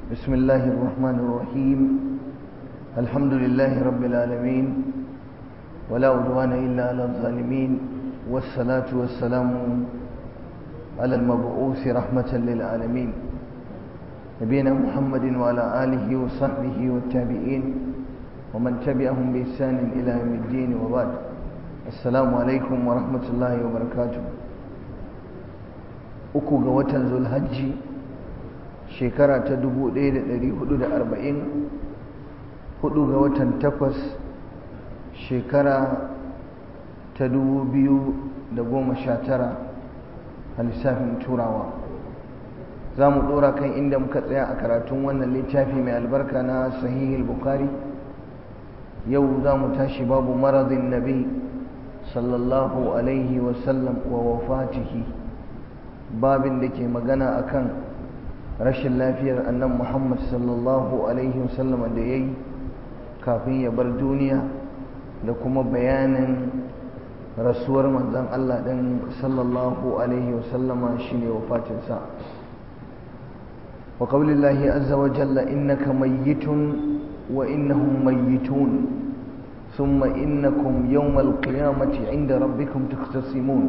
بسم الله الرحمن الرحيم الحمد لله رب العالمين ولا عدوان إلا على الظالمين والصلاة والسلام على المبعوث رحمة للعالمين نبينا محمد وعلى آله وصحبه والتابعين ومن تبعهم بإحسان إلى يوم الدين وبعد السلام عليكم ورحمة الله وبركاته uku ga watan zulhajji shekara ta 1440 hudu ga watan takwas shekara ta 2019 a lissafin turawa za mu dora kan inda muka tsaya a karatun wannan littafi mai albarka na sahihul bukhari yau za mu tashi babu maradin nabi sallallahu alaihi wasallam wa wafatihi babin da ke magana akan rashin lafiyar annan muhammad sallallahu alaihi wasallam da ya yi kafin ya bar duniya da kuma bayanin rasuwar manzan Allah ɗin sallallahu alaihi wasallama shi ne wafatinsa wa ƙaulillahi azza wa jalla innaka mayyitun wa innahum mayyitun ثم إنكم يوم القيامة عند ربكم تختصمون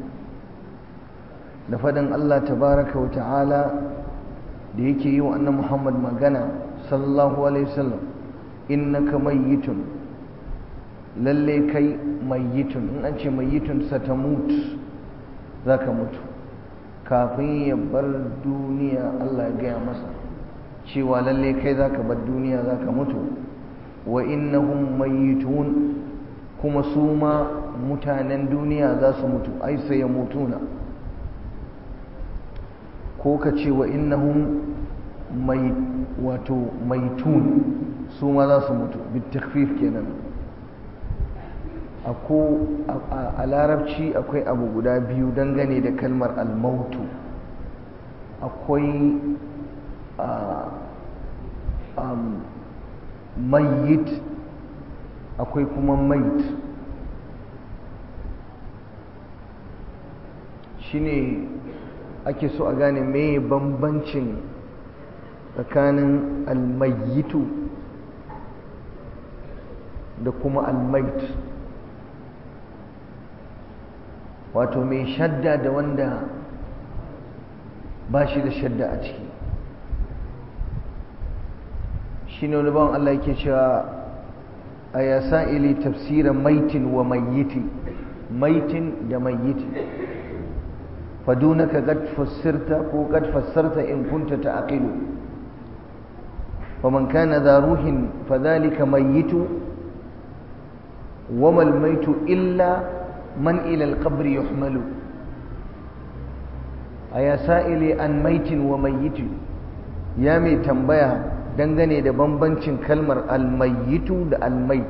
da faɗin Allah tabaraka wa ta'ala da yake yi wa annan Muhammad magana sallallahu alaihi wasallam innaka mayyitun lalle kai mayyitun in an ce mayyitun satamut zaka mutu kafin ya bar duniya Allah ya gaya masa cewa lalle kai zaka bar duniya zaka mutu wa innahum mayyitun kuma su ma mutanen duniya za su mutu ai sai ya mutuna ko ka ce wa innahum mai wato maitun su ma za su mutu bitakfif kenan a larabci akwai abu guda biyu dangane da kalmar almautu akwai mayit akwai kuma mait shine ake so a gane meye bambancin tsakanin almayitu da kuma almait wato mai shadda da wanda ba shi da shadda a ciki shi ne wani bawan Allah yake cewa a yasa ili tafsirin maitin wa mayiti maitin da mayiti فدونك قد فسرت وقد فسرت إن كنت تعقل ومن كان ذا روح فذلك ميت وما الميت إلا من إلى القبر يحمل أيا سائلي عن ميت وميت يا مي تنبيا dangane da bambancin kalmar almayitu da almait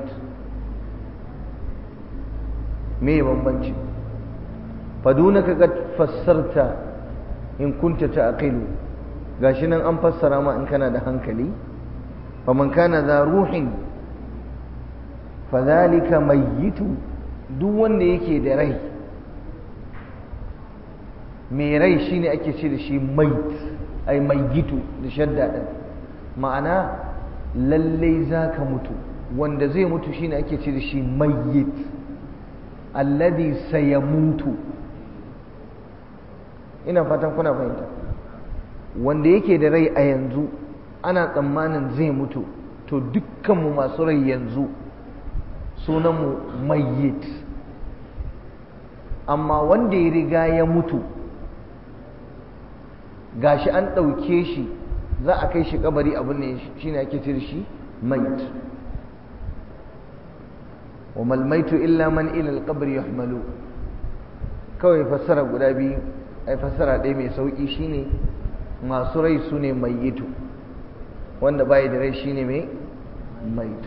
me bambancin fadunaka kad fassarta in kunta ta'qilu gashi nan an fassara ma in kana da hankali faman kana za ruhin fadhalika mayyitu duk wanda yake da rai mai rai shine ake ce da shi mait ai mayyitu da shadda din ma'ana lalle zaka mutu wanda zai mutu shine ake ce da shi mayyit alladhi sayamutu ina fatan kuna fahimta wanda yake da rai a yanzu ana tsammanin zai mutu to dukkanmu masu rai yanzu sunanmu mayyit amma wanda ya riga ya mutu gashi an ɗauke shi za a kai shi kabari abin ne shi ne ake cire shi mayit wa malmaitu illa man ila alqabri yuhmalu kawai fassara guda biyu ai fassara ɗaya mai sauƙi shine masu rai su ne mayitu wanda bai da rai shine mai mait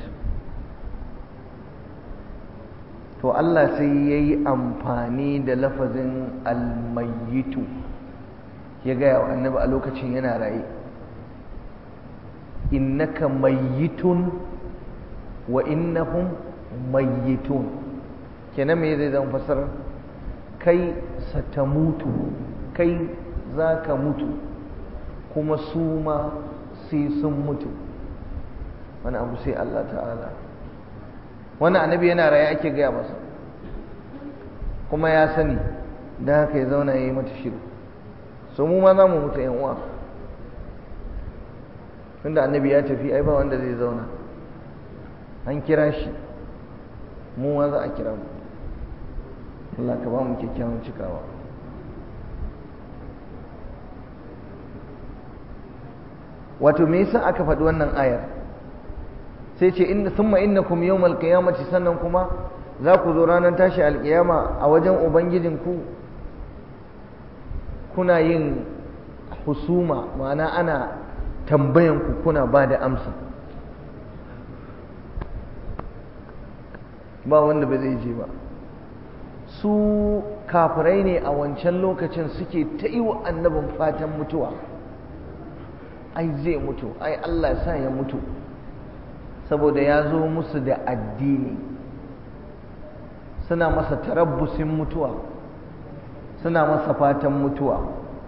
to Allah sai ya yi amfani da lafazin almayitu ya gaya wa annabi a lokacin yana raye innaka mayitun wa innahum mayitun kenan me zai zama fassara kai satamutu kai za ka mutu kuma su ma sai sun mutu wani abu sai Allah ta'ala wani annabi yana raye ake gaya masa kuma ya sani da haka ya zauna ya yi mata shiru so mu ma za mu mutu yan uwa tunda annabi ya tafi ai ba wanda zai zauna an kira shi mu ma za a kira mu Allah ka ba mu kyakkyawan cikawa wato me yasa aka faɗi wannan ayar sai ce inna thumma innakum yawmal qiyamati sannan kuma za ku zo ranar tashi alkiyama a wajen ubangijinku kuna yin husuma ma'ana ana tambayanku kuna ba da amsa ba wanda ba zai je ba su kafirai ne a wancan lokacin suke ta yi wa annabin fatan mutuwa ai zai mutu ai Allah sa ya mutu saboda ya zo musu da addini suna masa tarabbusin mutuwa suna masa fatan mutuwa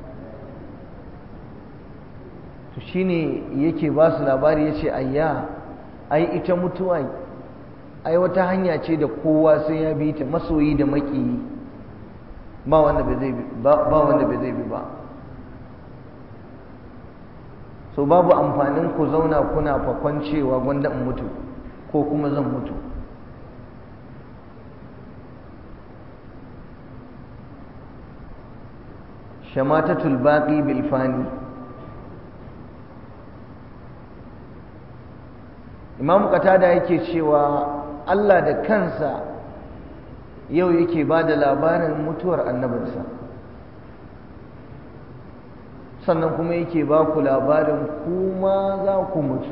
to shine yake ba su labari ya ce ayya ai ita mutuwa ai wata hanya ce da kowa sai ya bi ta masoyi da maƙiyi ba wanda bai zai bi ba so babu amfanin ku zauna kuna fakon cewa gwanda in mutu ko kuma zan mutu shamatatul baqi bil fani imam qatada yake cewa Allah da kansa yau yake ba da labarin mutuwar annabinsa sannan kuma yake ba ku labarin kuma za ku mutu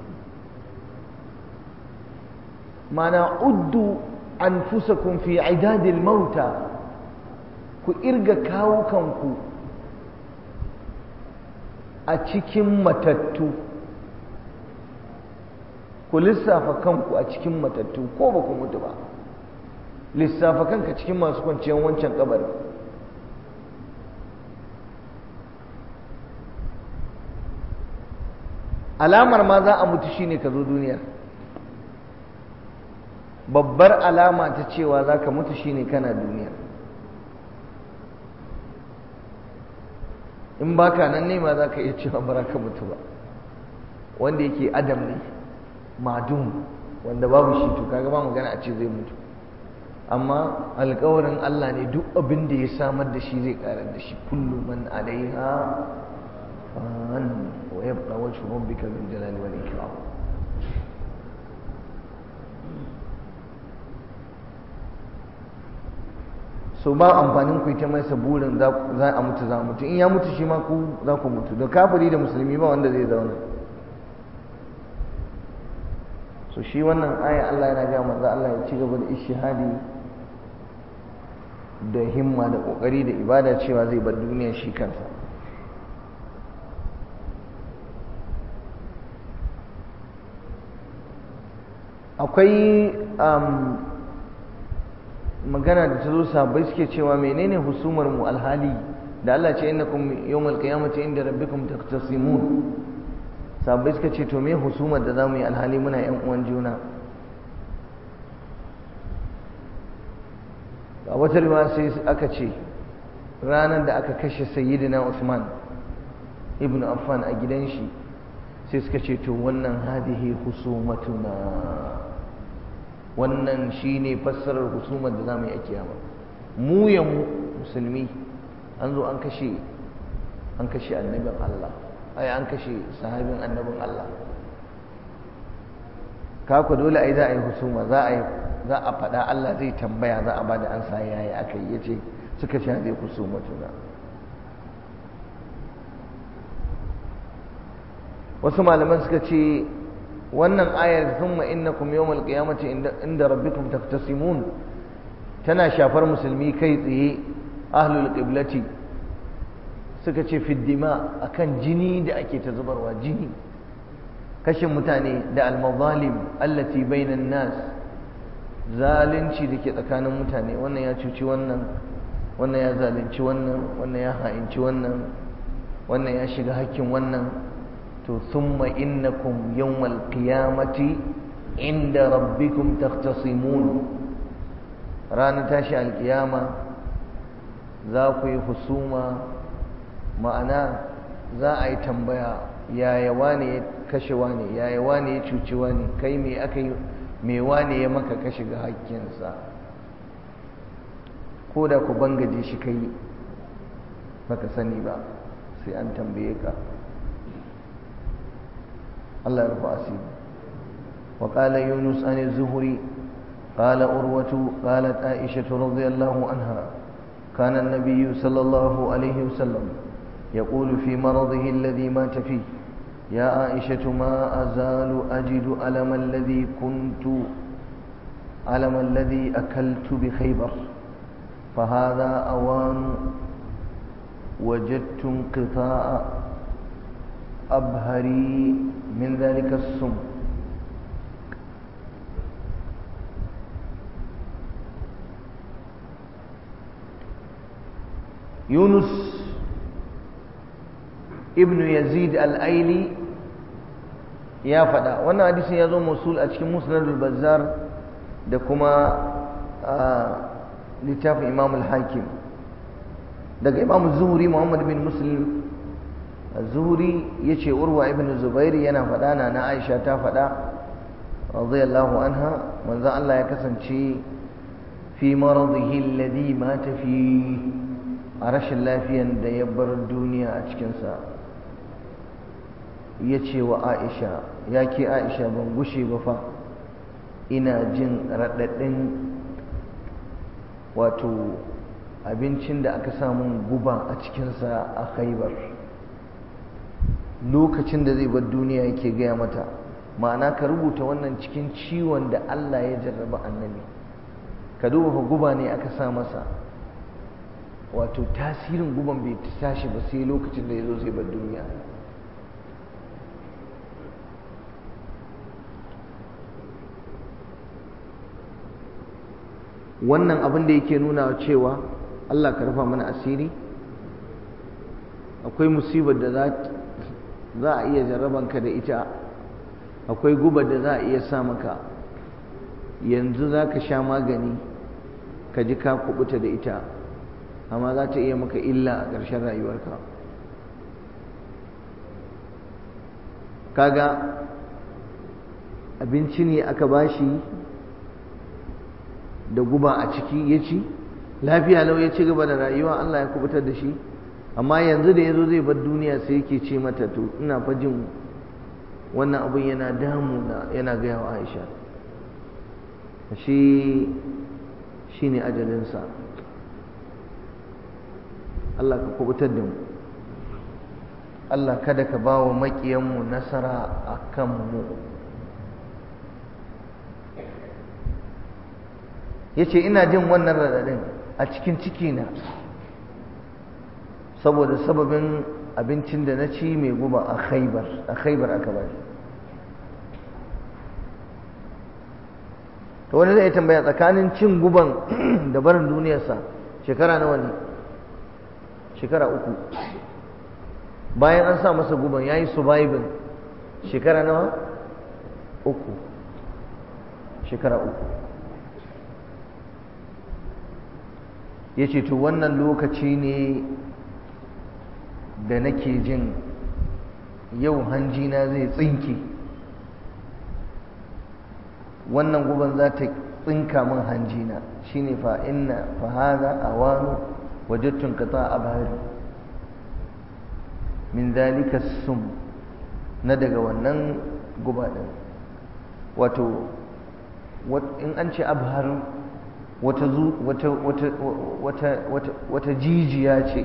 mana uddu anfusakum fi idadil mauta ku irga kawukanku a cikin matattu ku lissafa kanku a cikin matattu ko ba ku mutu ba lissafa kanka cikin masu kwanciyar wancan kabarin alamar ma za a mutu shine ka zo duniya babbar alama ta cewa za ka mutu shine kana duniya in baka nan ne ma za ka iya cewa bara ka mutu ba wanda yake adam ne madum wanda babu shi to kaga ba magana a ce zai mutu amma alkawarin Allah ne duk abin da ya samar da shi zai karar da shi kullu man alaiha fan wa yabqa wajhu rabbika bil jalali wal ikram so ba amfanin ku ta masa burin za a mutu za mutu in ya mutu shi ma ku za ku mutu da kafiri da musulmi ba wanda zai zauna so shi wannan aya Allah yana ga manzo Allah ya ci gaba da ishihadi da himma da kokari da ibada cewa zai bar duniya shi kansa akwai magana da ta zo sabai suke cewa menene husumar mu alhali da Allah ce innakum yawmal qiyamati inda rabbikum taqtasimun sabai suka ce to me husumar da zamu yi alhali muna yan uwan juna a wata riwaya sai aka ce ranar da aka kashe sayyidina Usman ibn Affan a gidan shi sai suka ce to wannan hadihi husumatuna wannan shine fassarar husumar da zamu yi a kiyama mu ya mu musulmi an zo an kashe an kashe annabin Allah ai an kashe sahabin annabin Allah kaku dole ai za a yi husuma za a yi za a faɗa Allah zai tambaya za a ba da ansa yayi aka yi yace suka ce zai husuma tuna wasu malaman suka ce wannan ayar thumma innakum yawmal qiyamati inda rabbikum taftasimun tana shafar musulmi kai tsaye ahlul qiblati suka ce fiddima akan jini da ake ta zubarwa jini kashin mutane da almazalim allati bainan nas zalunci da ke tsakanin mutane wannan ya cuci wannan wannan ya zalunci wannan wannan ya ha'inci wannan wannan ya shiga hakkin wannan to thumma innakum yawmal qiyamati inda rabbikum takhtasimun ranar tashi alkiyama za ku yi husuma ma'ana za a yi tambaya yaya wane ya kashe wane yaya wane ya cuci wane kai me aka yi me wane ya maka ka shiga hakkinsa ko da ku bangaje shi kai baka sani ba sai an tambaye ka Allah ya rufa asiri wa qala yunus an az-zuhri qala urwatu qalat aisha radhiyallahu anha kana an-nabiy sallallahu alayhi wasallam يقول في مرضه الذي مات فيه يا عائشة ما أزال أجد ألم الذي كنت ألم الذي أكلت بخيبر فهذا أوان وجدت انقطاع أبهري من ذلك السم يونس ابن يزيد الأيلي يا فدا wannan hadisin ya zo musul a cikin musnadul bazzar da kuma littafin imam al-hakim daga imam zuhuri muhammad bin muslim zuhuri ya ce urwa ibn zubairi yana faɗa na na aisha ta faɗa radiyallahu anha manzon Allah ya kasance fi maradihi alladhi mata fi a rashin lafiyan da ya bar duniya a cikinsa ya ce wa aisha ya ke aisha ban gushe ba fa ina jin raɗaɗin wato abincin da aka samun guba a cikinsa a khaibar lokacin da zai bar duniya yake gaya mata ma'ana ka rubuta wannan cikin ciwon da Allah ya jarraba annabi ka duba fa guba ne aka sa masa wato tasirin guban bai tashi ba sai lokacin da ya zo zai bar duniya wannan abin da yake nuna cewa Allah ka rufa mana asiri akwai musibar da za a iya jarrabanka da ita akwai gubar da za a iya sa maka yanzu za ka sha magani ka ji ka kubuta da ita amma za ta iya maka illa a ƙarshen rayuwarka kaga abinci ne aka bashi da guba a ciki ya ci lafiya lau ya ci gaba da rayuwa Allah ya kubutar da shi amma yanzu da ya zo zai bar duniya sai yake ce mata to ina fa jin wannan abin yana damuna yana gaya wa Aisha shi shi ne ajalinsa Allah ka kubutar da mu Allah kada ka ba wa maƙiyanmu nasara a kanmu ya ce ina jin wannan raɗaɗin a cikin cikina saboda sababin abincin da na ci mai guba a khaibar a khaibar aka bari to wani zai tambaya tsakanin cin guban da barin duniyarsa shekara nawa ne shekara uku bayan an sa masa guban ya yi surviving shekara nawa uku shekara uku ya ce to wannan lokaci ne da nake jin yau hanjina zai tsinke wannan guban za ta tsinka min hanjina shine fa inna fa hadha awanu wajadtu qata abhari min dalika sum na daga wannan guba din wato in an ce abhar wata wata wata wata wata wata jijiya ce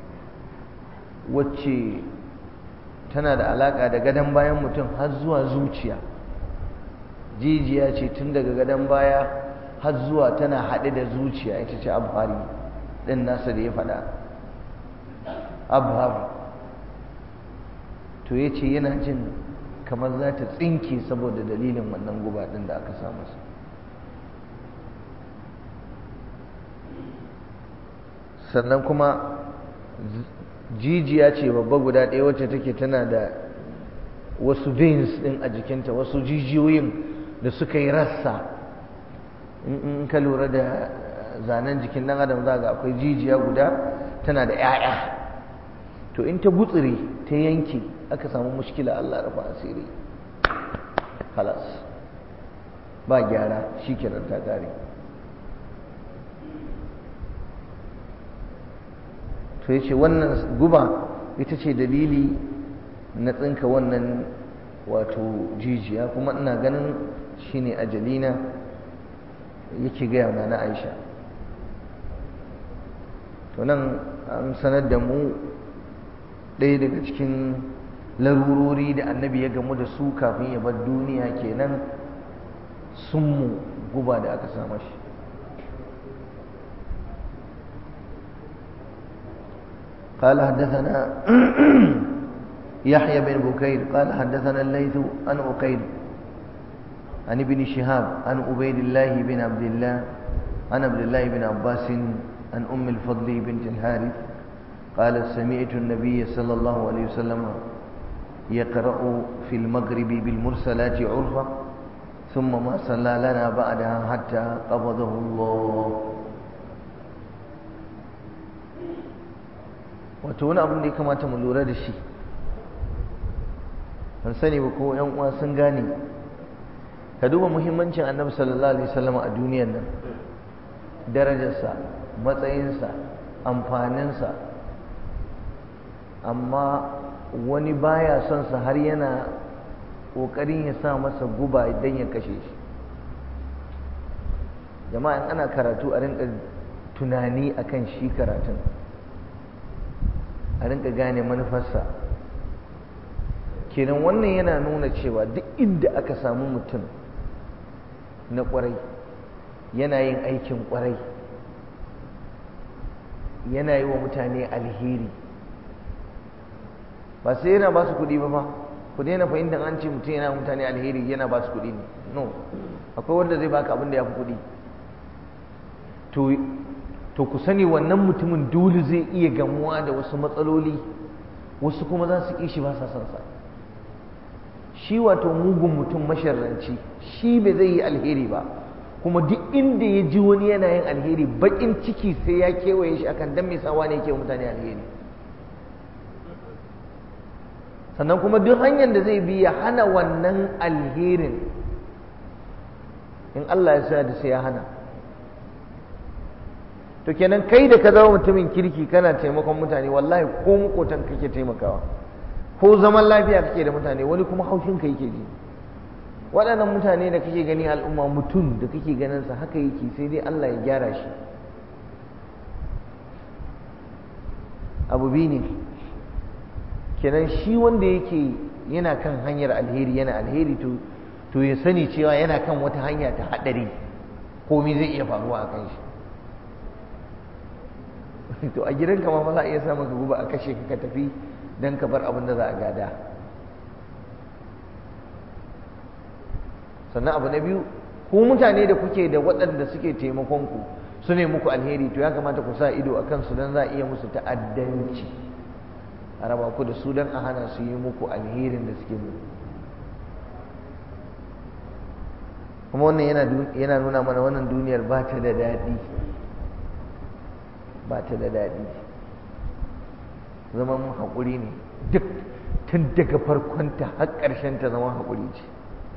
wacce tana da alaka da gadon bayan mutum har zuwa zuciya jijiya ce tun daga gadon baya har zuwa tana haɗe da zuciya ita ce abhari ɗin nasa da ya faɗa abhar to ya ce yana jin kamar za ta tsinke saboda dalilin wannan guba ɗin da aka samu su sannan kuma jijiya ce babba guda ɗaya wacce take tana da wasu veins din a jikinta wasu jijiyoyin da suka yi rassa in ka lura da zanen jikin ɗan adam za ga akwai jijiya guda tana da 'ya'ya to in ta gutsire ta yanke aka samu mushkila Allah rufa asiri halas ba gyara shi kenan ta kare to yace wannan guba ita ce dalili na tsinka wannan wato jijiya kuma ina ganin shine ajalina yake gaya na na Aisha to nan an sanar da mu ɗaya daga cikin larurori da annabi ya gamu da su kafin ya bar duniya kenan sunmu guba da aka sama shi قال حدثنا يحيى بن بكير قال حدثنا الليث عن أقيل عن ابن شهاب عن عبيد الله بن عبد الله عن عبد الله بن عباس عن أم الفضل بنت الحارث قالت سمعت النبي صلى الله عليه وسلم يقرأ في المغرب بالمرسلات عرفة ثم ما صلى لنا بعدها حتى قبضه الله wato wani abin da ya kamata mu lura da shi ban sani ba ko yan uwa sun gane ka duba muhimmancin annabi sallallahu alaihi wasallam a duniyar nan darajarsa matsayinsa amfaninsa amma wani baya son sa har yana ƙoƙarin ya sa masa guba idan ya kashe shi jama'a ana karatu a rinka tunani akan shi karatun a rinka gane manufarsa kenan wannan yana nuna cewa duk inda aka samu mutum na ƙwarai yana yin aikin ƙwarai yana yi wa mutane alheri ba sai yana ba su kuɗi ba fa ku daina fahimtar an ce mutum yana mutane alheri yana ba su kuɗi ne no akwai wanda zai baka abin da ya fi kuɗi to ku sani wannan mutumin dole zai iya gamuwa da wasu matsaloli wasu kuma za su ƙi shi ba sa son sa shi wato mugun mutum masharranci shi bai zai yi alheri ba kuma duk inda ya ji wani yana yin alheri baƙin ciki sai ya kewaye shi akan dan mai sawa ne yake mutane alheri sannan kuma duk hanyar da zai bi ya hana wannan alherin in Allah ya sa da sai ya hana to kenan kai da ka zama mutumin kirki kana taimakon mutane wallahi ko makotan kake taimakawa ko zaman lafiya kake da mutane wani kuma haushin ka yake ji waɗannan mutane da kake gani al'umma mutum da kake ganin sa haka yake sai dai Allah ya gyara shi abu biyu ne kenan shi wanda yake yana kan hanyar alheri yana alheri to to ya sani cewa yana kan wata hanya ta haɗari komai zai iya faruwa a kan shi to a gidanka ma za a iya samun ka guba a kashe ka tafi don ka bar abin da za a gada sannan abu na biyu ku mutane da kuke da waɗanda suke taimakon ku su ne muku alheri to ya kamata ku sa ido a kansu don za a iya musu ta'addanci a raba ku da su don a hana su yi muku alherin da suke muku kuma wannan yana nuna mana wannan duniyar ba ta da daɗi ba ta da daɗi zaman haƙuri ne duk tun daga farkonta har ta zaman haƙuri ce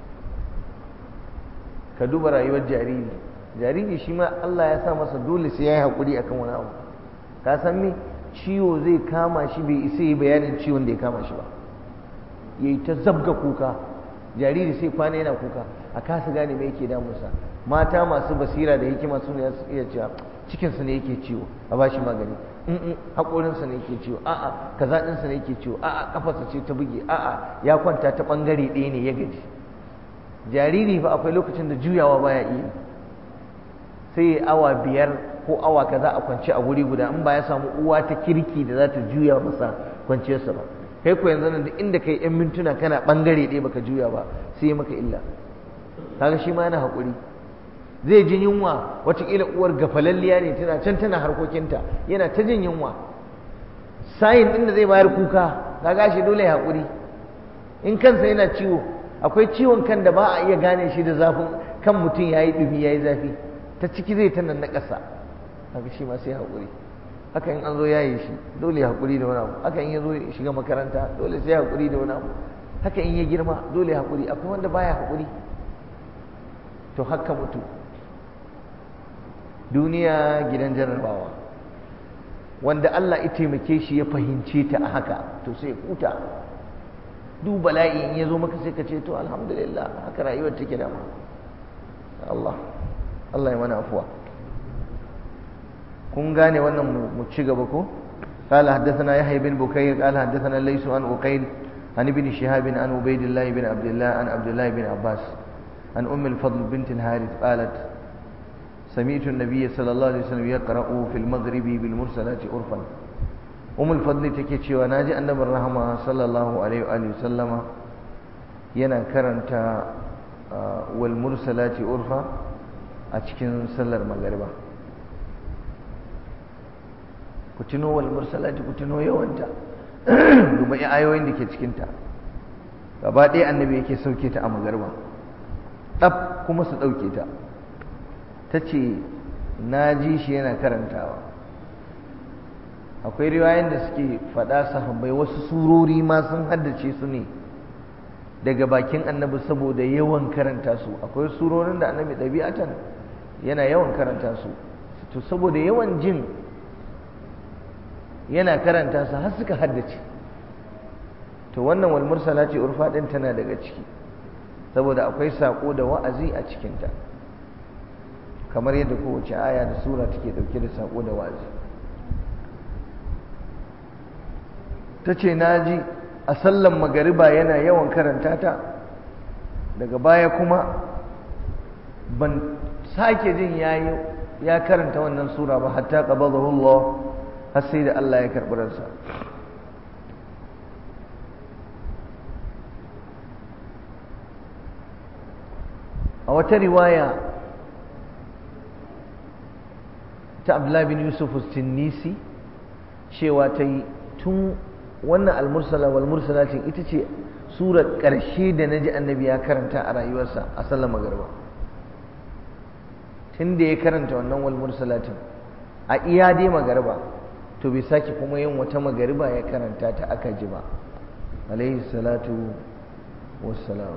ka duba rayuwar jariri jariri shi ma Allah ya sa masa dole sai ya yi haƙuri akan wani abu ka san me ciwo zai kama shi bai isa yi bayanin ciwon da ya kama shi ba yayi ta zabga kuka jariri sai kwana yana kuka a kasa gane me yake damunsa mata masu basira da hikima su ne su iya cewa cikinsa ne yake ciwo a ba shi magani in haƙorinsa ne yake ciwo a'a kaza ɗinsa ne yake ciwo a'a kafarsa ce ta buge a'a ya kwanta ta ɓangare ɗaya ne ya gaji jariri fa akwai lokacin da juyawa baya iya sai ya awa biyar ko awa kaza a kwance a guri guda in ba ya samu uwa ta kirki da za ta juya masa kwanciyarsa ba kai ko yanzu nan duk inda kai yan mintuna kana ɓangare ɗaya baka juya ba sai ya maka illa kaga shi ma yana haƙuri zai ji yunwa watakila uwar gafalalliya ne tana can tana harkokinta yana ta jin yunwa sayin ɗin da zai bayar kuka ka gashi dole ya haƙuri in kansa yana ciwo akwai ciwon kan da ba a iya gane shi da zafin kan mutum ya yi ɗumi ya yi zafi ta ciki zai ta nan na ƙasa haka shi ma sai haƙuri haka in an zo yayi shi dole haƙuri da wani abu haka in ya zo shiga makaranta dole sai haƙuri da wani abu haka in ya girma dole haƙuri akwai wanda baya haƙuri to haka mutu duniya gidan jarrabawa wanda Allah ya taimake shi ya fahimce ta a haka to sai huta duk bala'i in ya zo maka sai ka ce to alhamdulillah haka rayuwar take da Allah Allah ya mana afuwa kun gane wannan mu ci gaba ko قال حدثنا يحيى بن بكير قال حدثنا ليس عن أقيل عن ابن شهاب عن عبيد الله بن عبد الله عن عبد الله بن عباس عن أم الفضل بنت الحارث قالت سمعت النبي صلى الله عليه وسلم يقرأ في المغرب بالمرسلات عرفا أم الفضل تكيتشي وناجي أن الرحمة صلى الله عليه وآله وسلم ينا كرنت والمرسلات عرفا أتكن سلر مغربا كتنو والمرسلات كتنو يوانتا duba ayoyin da ke cikinta gaba ɗaya annabi yake sauke ta a magarba ɗaf kuma su ɗauke ta ta ce na ji shi yana karantawa akwai riwayen da suke faɗa sahabbai wasu surori ma sun haddace su ne daga bakin annabi saboda yawan karanta su akwai surorin da annabi ɗabi'atan yana yawan karanta su to saboda yawan jin yana karanta su har suka haddace to wannan wal mursalati urfa din tana daga ciki saboda akwai sako da wa'azi a cikinta kamar yadda kowace aya da sura take dauke da sako da wa'azi ta ce na ji a sallan magariba yana yawan karanta ta daga baya kuma ban sake jin yayi ya karanta wannan sura ba hatta qabadahu Allah har sai da Allah ya karɓi ransa a wata riwaya ta Abdullah bin Yusuf Tinnisi cewa ta yi tun wannan almursala wal mursalatin ita ce surar ƙarshe da na ji annabi ya karanta a rayuwarsa a sallar magarba tun da ya karanta wannan wal mursalatin a iya dai magarba to bai sake kuma yin wata magariba ya karanta ta aka ji ba alaihi salatu wassalam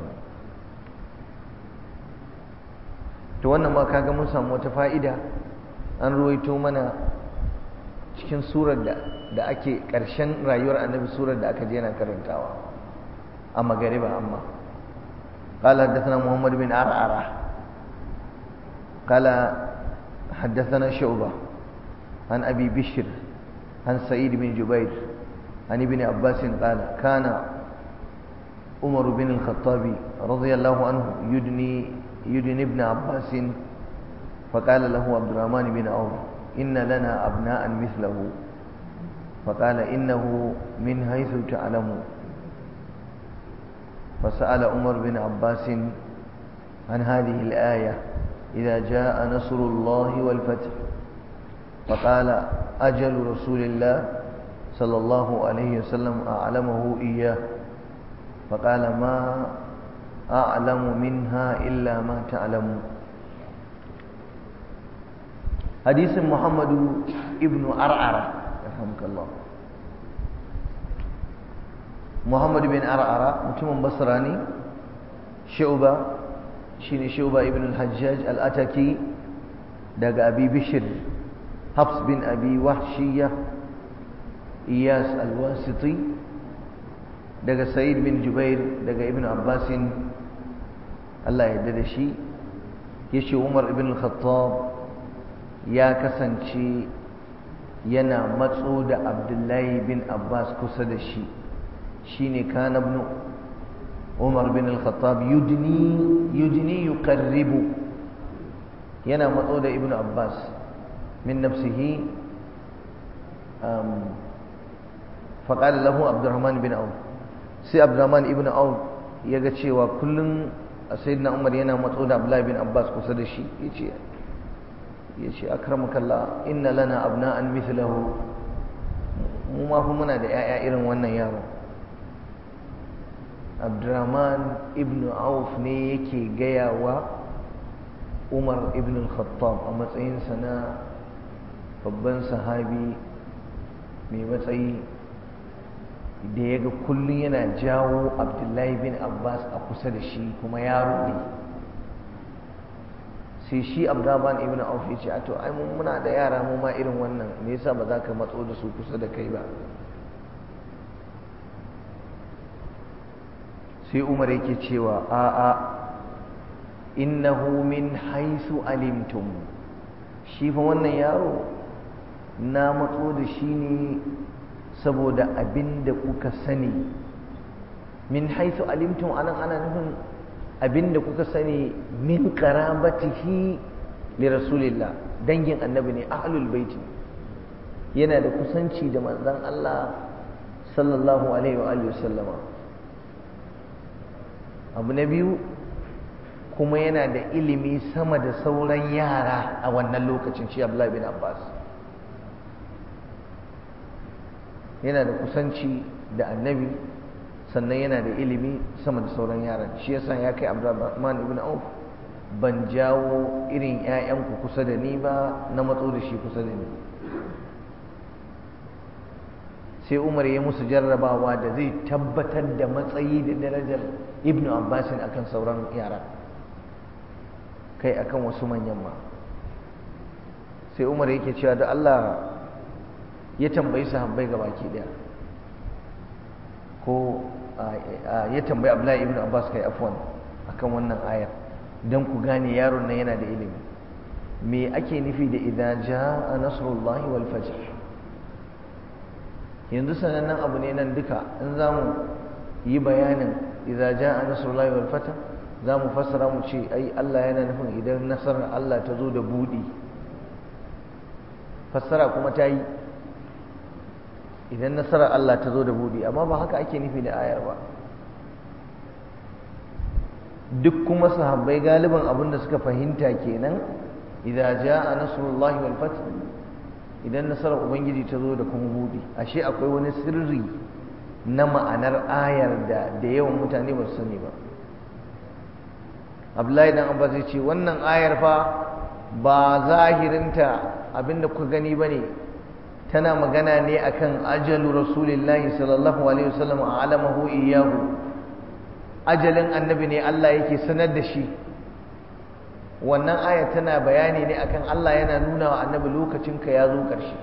to wannan ma kaga mun samu wata fa'ida an ruwaito mana cikin surar da da ake ƙarshen rayuwar annabi surar da aka je yana karantawa a magariba amma قال حدثنا محمد بن عرعرة قال حدثنا شعبة عن أبي بشر عن سعيد بن جبير عن ابن عباس قال كان عمر بن الخطاب رضي الله عنه يدني يدني ابن عباس فقال له عبد الرحمن بن عوف إن لنا أبناء مثله فقال إنه من حيث تعلم فسأل عمر بن عباس عن هذه الآية إذا جاء نصر الله والفتح فقال أجل رسول الله صلى الله عليه وسلم أعلمه إياه فقال ما أعلم منها إلا ما تعلم حديث محمد ابن أرعرة رحمك الله محمد بن أرعرة متم بصراني شعبة شين شعبة ابن الحجاج الأتكي دق أبي بشر حفص بن أبي وحشية إياس الواسطي دق سعيد بن جبير دق ابن عباس الله يدد شي يشي عمر بن الخطاب يا كسنشي yana matso da abdullahi bin abbas kusa da shi shine kana ibn umar bin al-khattab yudni yudni yuqarribu yana matso da ibn abbas min nafsihi faƙali lahu abdurrahman bin auf sai abdurrahman ibn auf ya ga cewa kullum sayyidina umar yana matso da abdullahi bin abbas kusa da shi ya ce ya ce akramakallah inna lana abna'an mithlahu mu ma fa muna da 'ya'ya irin wannan yaro abdurrahman ibn auf ne yake gaya wa umar ibn al-khattab a matsayinsa na babban sahabi mai matsayi da ya ga kullum yana jawo abdullahi bin abbas a kusa da shi kuma ya ruɗe sai shi abdurrahman ibn auf ya ce a to ai mun muna da yara mu ma irin wannan me yasa ba za ka matso da su kusa da kai ba sai umar yake cewa a a innahu min haisu alimtum shi fa wannan yaro na matso da shi ne saboda abin da kuka sani min haisu alimtum anan ana nufin abin da kuka sani min karabatihi li rasulillah dangin annabi ne ahlul baiti yana da kusanci da manzon Allah sallallahu alaihi wa alihi wasallama abu na biyu kuma yana da ilimi sama da sauran yara a wannan lokacin shi Abdullahi bin Abbas yana da kusanci da annabi sannan yana da ilimi sama da sauran yaran shi yasa ya kai Abdurrahman ibn Auf ban jawo irin ƴaƴanku kusa da ni ba na matso da shi kusa da ni sai Umar ya musu jarrabawa da zai tabbatar da matsayi da darajar Ibn Abbas akan sauran yara kai akan wasu manyan ma sai Umar yake cewa da Allah ya tambayi sahabbai ga baki daya ko ya tambayi Abdullahi ibn Abbas kai afwan akan wannan ayar dan ku gane yaron nan yana da ilimi me ake nufi da idza jaa nasrullahi wal fajr yanzu sanannen abu ne nan duka in zamu yi bayanin idza jaa nasrullahi wal fajr zamu fassara mu ce ai Allah yana nufin idan nasarar Allah ta zo da budi fassara kuma ta yi idan nasarar Allah ta zo da buɗi amma ba haka ake nufi da ayar ba duk kuma sahabbai galiban abin da suka fahimta kenan idan jaa nasrullahi wal fath idan nasarar ubangiji ta zo da kuma buɗi ashe akwai wani sirri na ma'anar ayar da da yawan mutane ba su sani ba Abdullahi dan Abbas ya ce wannan ayar fa ba zahirinta abinda kuka gani bane tana magana ne akan ajalu rasulillahi sallallahu alaihi wasallam alamahu iyahu ajalin annabi ne Allah yake sanar da shi wannan aya tana bayani ne akan Allah yana nuna wa annabi lokacin ka ya zo karshe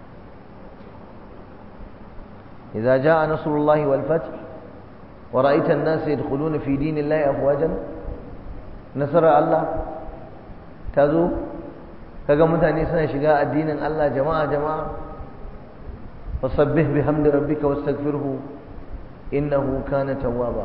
idza jaa nasrullahi wal fath wa ra'aita an-nasa yadkhuluna fi dinillahi afwajan nasara Allah ta zo kaga mutane suna shiga addinin Allah jama'a jama'a fasabbih bihamdi rabbika wastaghfirhu innahu kana tawwaba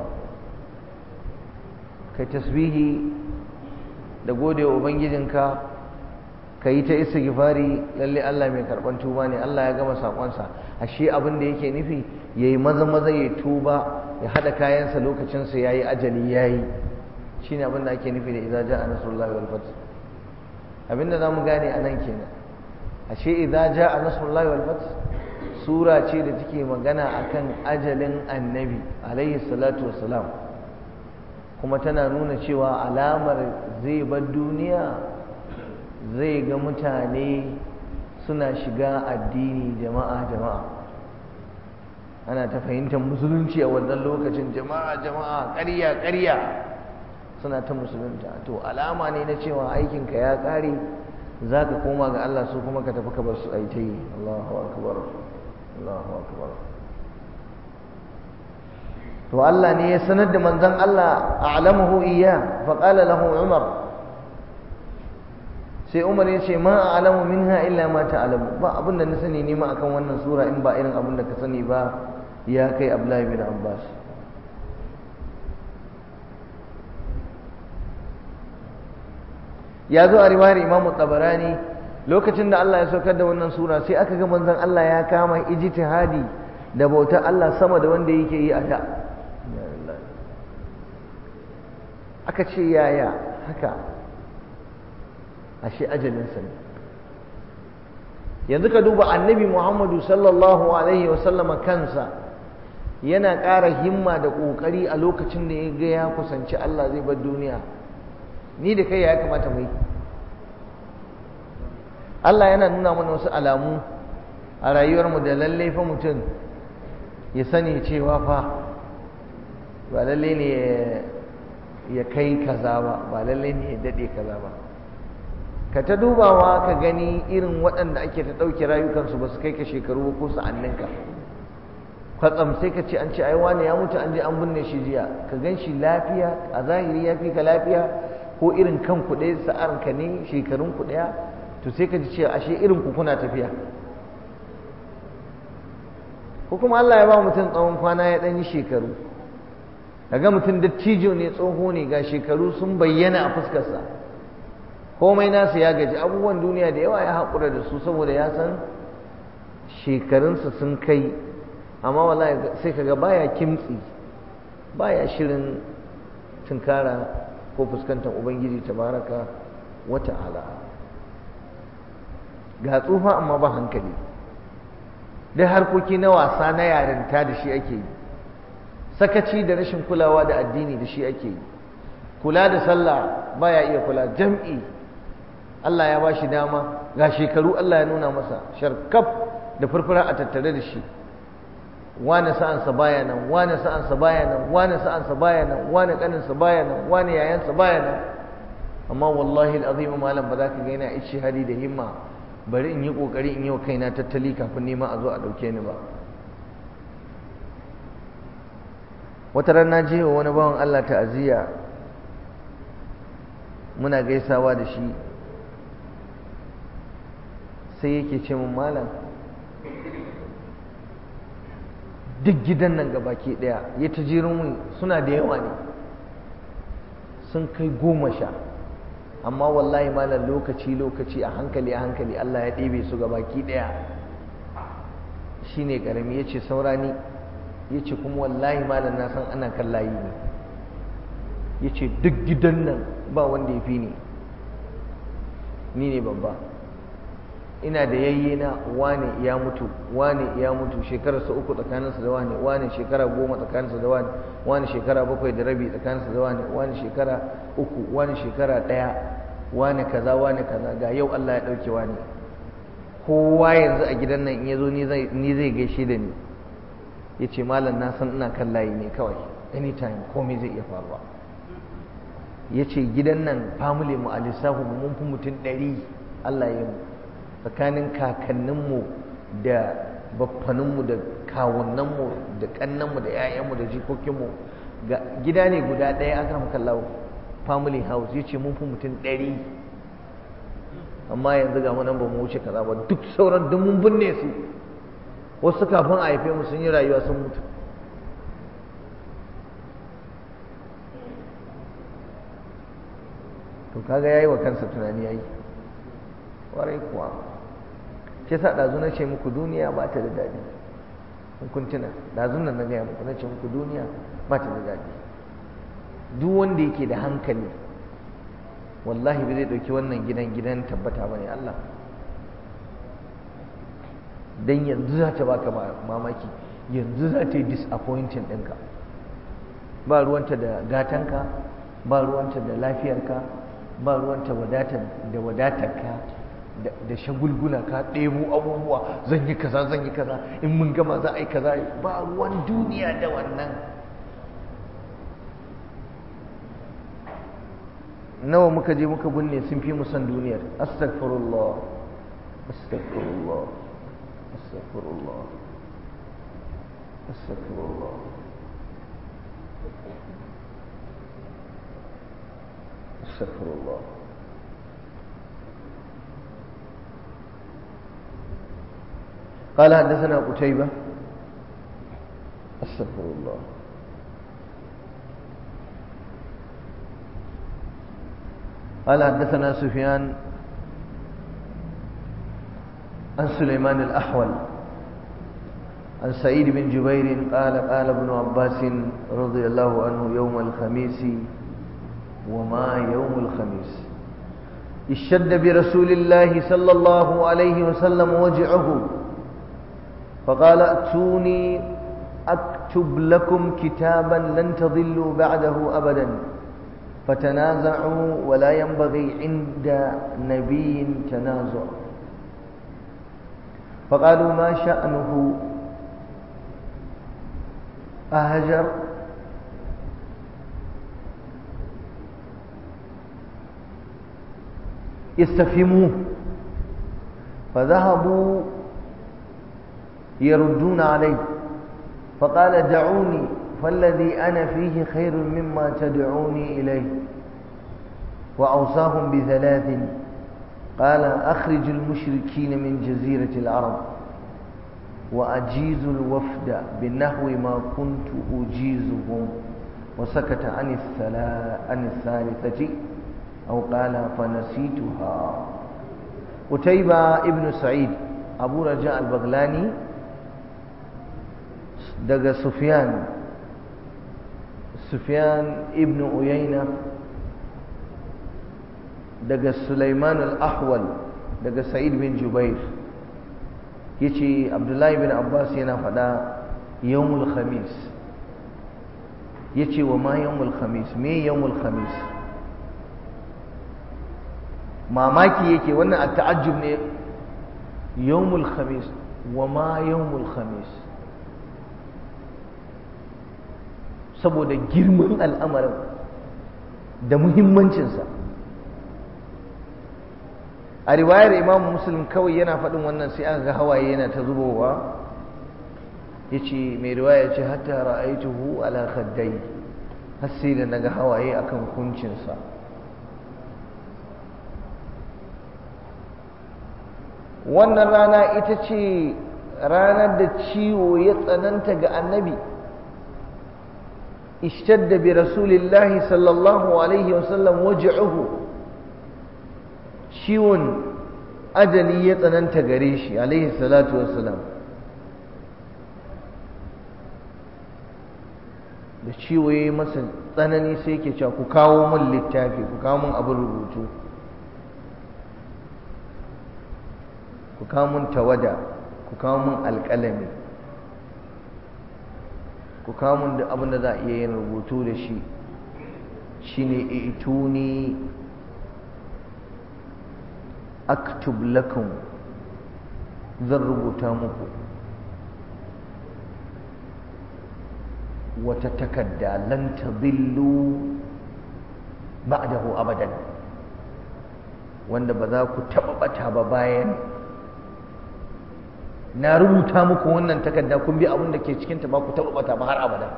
kai tasbihi da gode wa ubangijinka kai ta istighfari lalle Allah mai karban tuba ne Allah ya gama sakonsa ashe abin da yake nufi yayi maza maza ya tuba ya hada kayansa lokacin sa yayi ajali yayi shine abin da ake nufi da idza jaa nasrullahi wal fath abinda zamu gane anan kenan ashe idza jaa nasrullahi wal fath sura ce da take magana akan ajalin annabi alaihi salatu wassalam kuma tana nuna cewa alamar zai bar duniya zai ga mutane suna shiga addini jama'a jama'a ana ta fahimtar musulunci a wannan lokacin jama'a jama'a ƙarya ƙarya suna ta musulunta to alama ne na cewa aikinka ya ƙare za ka koma ga Allah su kuma ka tafi ka bar su a ta yi Allahu akbar Allahu akbar to Allah ne ya sanar da manzon Allah a'lamuhu iyya fa qala lahu Umar sai Umar ya ce ma a'lamu minha illa ma ta'lamu ba abinda na sani ne ma akan wannan sura in ba irin abinda ka sani ba ya kai Abdullahi bin Abbas ya zo a riwayar Imam Tabarani lokacin da Allah ya saukar da wannan sura sai aka ga manzon Allah ya kama ijtihadi da bautar Allah sama da wanda yake yi a da aka ce yaya haka ashe ajalinsa ne yanzu ka duba annabi Muhammadu sallallahu alaihi wasallama kansa yana ƙara himma da ƙoƙari a lokacin da ya ga ya kusanci Allah zai bar duniya ni da kai ya kamata mu yi Allah yana nuna mana wasu alamu a rayuwarmu da lallai fa mutum ya sani cewa fa ba lallai ne ya kai kaza ba ba lallai ne ya daɗe kaza ba ka ta dubawa ka gani irin waɗanda ake ta ɗauke rayukansu ba su kai ka shekaru ko sa'anninka kwatsam sai ka ce an ce ai wane ya mutu an je an binne shi jiya ka gan shi lafiya a zahiri ya fi ka lafiya ko irin kan ku ɗaya sa'ar ka ne shekarun ku ɗaya to sai ka ji cewa ashe irin ku kuna tafiya ko kuma Allah ya ba mutum tsawon kwana ya ɗan yi shekaru kaga mutum dattijo ne tsoho ne ga shekaru sun bayyana a fuskarsa komai nasu ya gaji abubuwan duniya da yawa ya haƙura da su saboda ya san shekarunsa sun kai amma wallahi sai kaga baya kimtsi baya shirin tunkara ko fuskantar ubangiji tabaraka wa ta'ala ga tsufa amma ba hankali duk harkoki na wasa na yarinta da shi ake yi sakaci da rashin kulawa da addini da shi ake yi kula da sallah baya iya kula jam'i Allah ya bashi dama ga shekaru Allah ya nuna masa sharkaf da furfura a tattare da shi wane sa'ansa baya nan wane sa'ansa baya nan wane sa'ansa baya nan wane kaninsa baya nan wane yayansa baya nan amma wallahi alazim malam ba za ka ga yana ishihadi da himma bari in yi kokari in yi wa kaina tattali kafin nema a zo a dauke ni ba wata ran na je wa wani bawan Allah ta'aziyya muna gaisawa da shi sai yake ce mun malam duk gidan nan gabaki daya ya ta jirin mun suna da yawa ne sun kai goma sha amma wallahi malam lokaci lokaci a hankali a hankali Allah ya ɗebe su gabaki daya shine karami yace saurani yace kuma wallahi malam na san ana kan layi ne yace duk gidan nan ba wanda ya fi ni ni ne babba ina da yayye na wane ya mutu wane ya mutu shekararsa uku tsakaninsa da wane wane shekara goma tsakaninsa da wane wane shekara bakwai da rabi tsakaninsa da wane wane shekara uku wane shekara ɗaya wane kaza wane kaza ga yau Allah ya ɗauke wane kowa yanzu a gidan nan in ya zo ni zai gaishe da ni ya ce malam na san ina kan layi ne kawai anytime komai zai iya faruwa ya ce gidan nan family mu a lissafi mun fi mutum ɗari Allah ya mu tsakanin kakanninmu da baffaninmu da kawunanmu da ƙannanmu da 'ya'yanmu da jikokinmu gida ne guda ɗaya aka maka lawo family house ya ce mun fi mutum ɗari amma yanzu ga nan ba mu wuce kaza ba duk sauran duk mun binne su wasu kafin a haife mu sun yi rayuwa sun mutu to kaga yayi wa kansa tunani yayi warai kuwa ke sa ɗazu na ce muku duniya ba ta da daɗi in kun tuna ɗazun nan na gaya muku na ce muku duniya ba ta da daɗi duk wanda yake da hankali wallahi ba zai ɗauki wannan gidan gidan tabbata ba ne Allah don yanzu za ta baka mamaki yanzu za ta yi disappointing ɗinka ba ruwanta da gatanka ba ruwanta da lafiyarka ba ruwanta da wadatarka da shagulgula ka ɗebo abubuwa zan yi kaza zan yi kaza in mun gama za a yi kaza ba ruwan duniya da wannan nawa muka je muka binne sun fi musan duniyar astaghfirullah astaghfirullah astaghfirullah astaghfirullah astaghfirullah قال حدثنا قتيبة استغفر الله قال حدثنا سفيان عن سليمان الأحول عن سعيد بن جبير قال قال ابن عباس رضي الله عنه يوم الخميس وما يوم الخميس اشتد برسول الله صلى الله عليه وسلم وجعه فقال ائتوني أكتب أكتب لكم كتابا لن تضلوا بعده أبدا فتنازعوا ولا ينبغي عند نبي تنازع فقالوا ما شأنه أهجر يستفهموه فذهبوا يردون عليه فقال دعوني فالذي أنا فيه خير مما تدعوني إليه وأوصاهم بثلاث قال أخرج المشركين من جزيرة العرب وأجيز الوفد بنحو ما كنت أجيزهم وسكت عن الثلا عن الثالثة أو قال فنسيتها قتيبة ابن سعيد أبو رجاء البغلاني دق سفيان سفيان ابن أيينة دق سليمان الأحول دق سعيد بن جبير yace abdullahi bin abbas yana faɗa yawmul khamis yace wa ma yawmul khamis me yawmul khamis mamaki yake wannan a ta'ajjub ne yawmul khamis wa ma yawmul khamis saboda girman al'amarin da muhimmancinsa a riwayar imam muslim kawai yana faɗin wannan sai aka ga hawaye yana ta zubowa ya ce mai riwaya ce hatta ra'aituhu ala khaddai har sai da naga hawaye akan kuncinsa wannan rana ita ce ranar da ciwo ya tsananta ga annabi ishtadda bi rasulillahi sallallahu alaihi wasallam waj'uhu ciwon ajali ya tsananta gare shi alaihi salatu wassalam da ciwo ya yi masa tsanani sai ke cewa ku kawo min littafi ku kawo min abin rubutu ku kawo min tawada ku kawo min alƙalami ku kawo min da abin da za a iya yin rubutu da shi shine ituni aktub lakum zan rubuta muku wata takarda lan tadillu ba'dahu abadan wanda ba za ku taɓa ɓata ba bayan na rubuta muku wannan takarda kun bi abin da ke cikinta ba ku taɓa ɓata ba har abada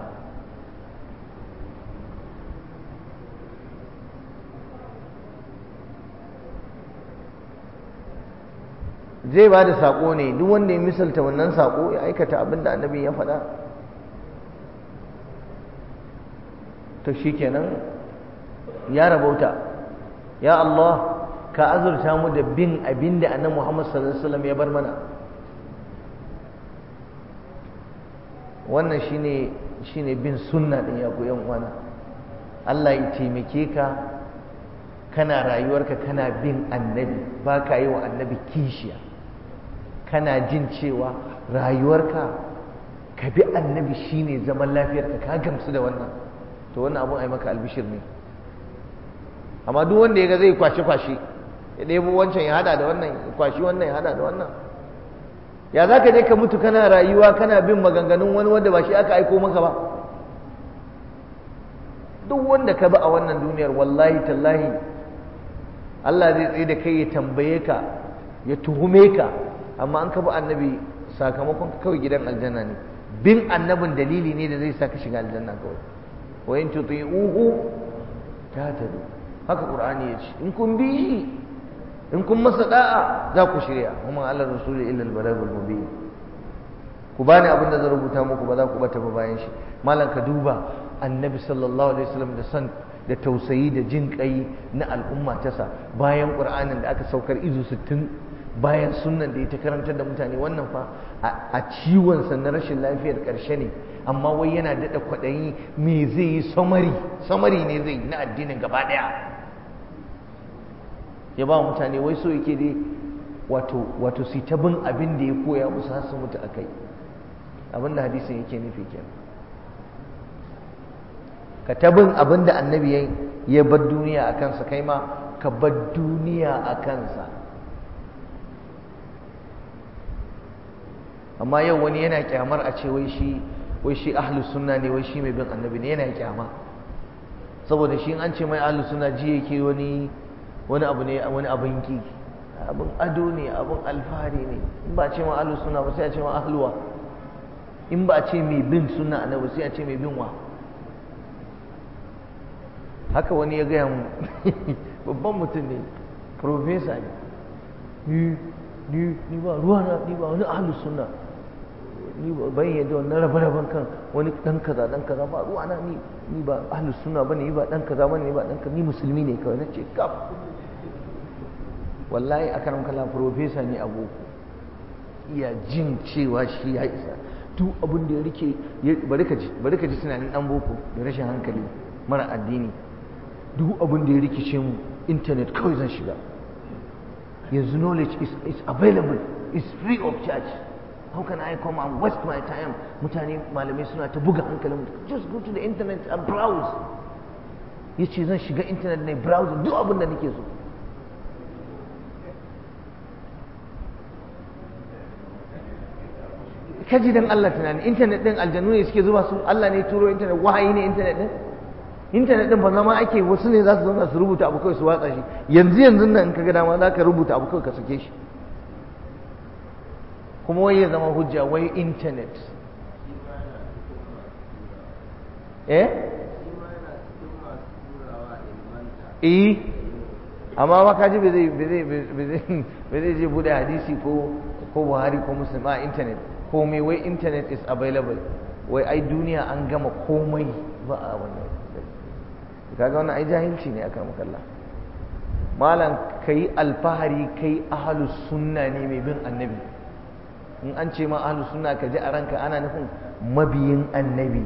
zai ba da saƙo ne duk wanda ya misalta wannan saƙo ya aikata abin da annabi ya faɗa to shi kenan ya rabauta ya Allah ka azurta mu da bin abin da annabi Muhammad sallallahu alaihi wasallam ya bar mana wannan shine shine bin sunna din ya koyan uwana Allah ya taimake ka kana rayuwarka kana bin annabi ba ka yi wa annabi kishiya kana jin cewa rayuwarka ka bi annabi shine zaman lafiyarka ka gamsu da wannan to wannan abun ai maka albishir ne amma duk wanda ya ga zai kwashe kwashe ya ɗebo wancan ya hada da wannan ya kwashi wannan ya hada da wannan ya za ka je ka mutu kana rayuwa kana bin maganganun wani wanda ba shi aka aiko maka ba duk wanda ka bi a wannan duniyar wallahi tallahi Allah zai tsaye da kai ya tambaye ka ya tuhume ka amma an ka bi annabi sakamakon kawai gidan aljanna ne bin annabin dalili ne da zai sa ka shiga aljanna kawai wa in tuti'uhu tahtadu haka qur'ani ya ce in kun bi shi in kun masa da'a za ku shirya kuma Allah rasuli illa al-balagul mubin ku bani abin da zan rubuta muku ba za ku bata ba bayan shi malam ka duba annabi sallallahu alaihi wasallam da san da tausayi da jin kai na al'umma ta sa bayan qur'anin da aka saukar izu 60 bayan sunnan da ya ta karantar da mutane wannan fa a ciwon sa na rashin lafiyar karshe ne amma wai yana dada kwaɗayi me zai yi samari samari ne zai na addinin gaba daya ya ba mutane wai so yake dai wato wato su ta bin abin da ya koya musu har su mutu akai abin da hadisin yake nufi kenan ka tabin abin da annabi ya bar duniya a kansa kai ma ka bar duniya a kansa amma yau wani yana kyamar a ce wai shi wai shi ahlus sunna ne wai shi mai bin annabi ne yana kyama saboda shi an ce mai ahlus sunna ji yake wani wani abu ne wani abin ki abin ado ne abin alfahari ne in ba a ce ma ahlus sunna ba sai a ce ma ahluwa in ba a ce mai bin sunna annabi sai a ce mai bin wa haka wani ya gaya mu babban mutum ne profesa ne ni ni ni ba ruwa na ni ba wani ahlus sunna ni ba ban yadda wannan rabe-raben kan wani dan kaza dan kaza ba ruwa na ni ni ba ahlus sunna bane ni ba dan kaza bane ni ba dan kaza ni musulmi ne kawai nace kaf wallahi akaram kala professor ne a boko iya jin cewa shi ya isa duk abin da ya rike bari ka ji bari ka ji tunanin dan boko da rashin hankali mara addini duk abin da ya rikice mu internet kawai zan shiga yanzu knowledge is, is available is free of charge how can I come and waste my time mutane malamai suna ta buga hankalin just go to the internet and browse ya ce zan shiga internet na browse duk abin da nake so kaji dan Allah tunani internet din aljanu ne suke zuba su Allah ne turo internet wahayi ne internet din internet din ba zama ake wasu ne za su zauna su rubuta abu kawai su watsa shi yanzu yanzu nan in ka ga dama za ka rubuta abu kawai ka sake shi kuma wai ya zama hujja wai internet eh eh amma ma kaji bai zai bai zai je bude hadisi ko ko buhari ko muslim a internet komai wai internet is available wai ai duniya an gama komai ba a wannan kaga wannan ai jahilci ne aka makalla malam kai alfahari kai ahlus sunna ne mai bin annabi in an ce ma ahlus sunna ka ji a ranka ana nufin mabiyin annabi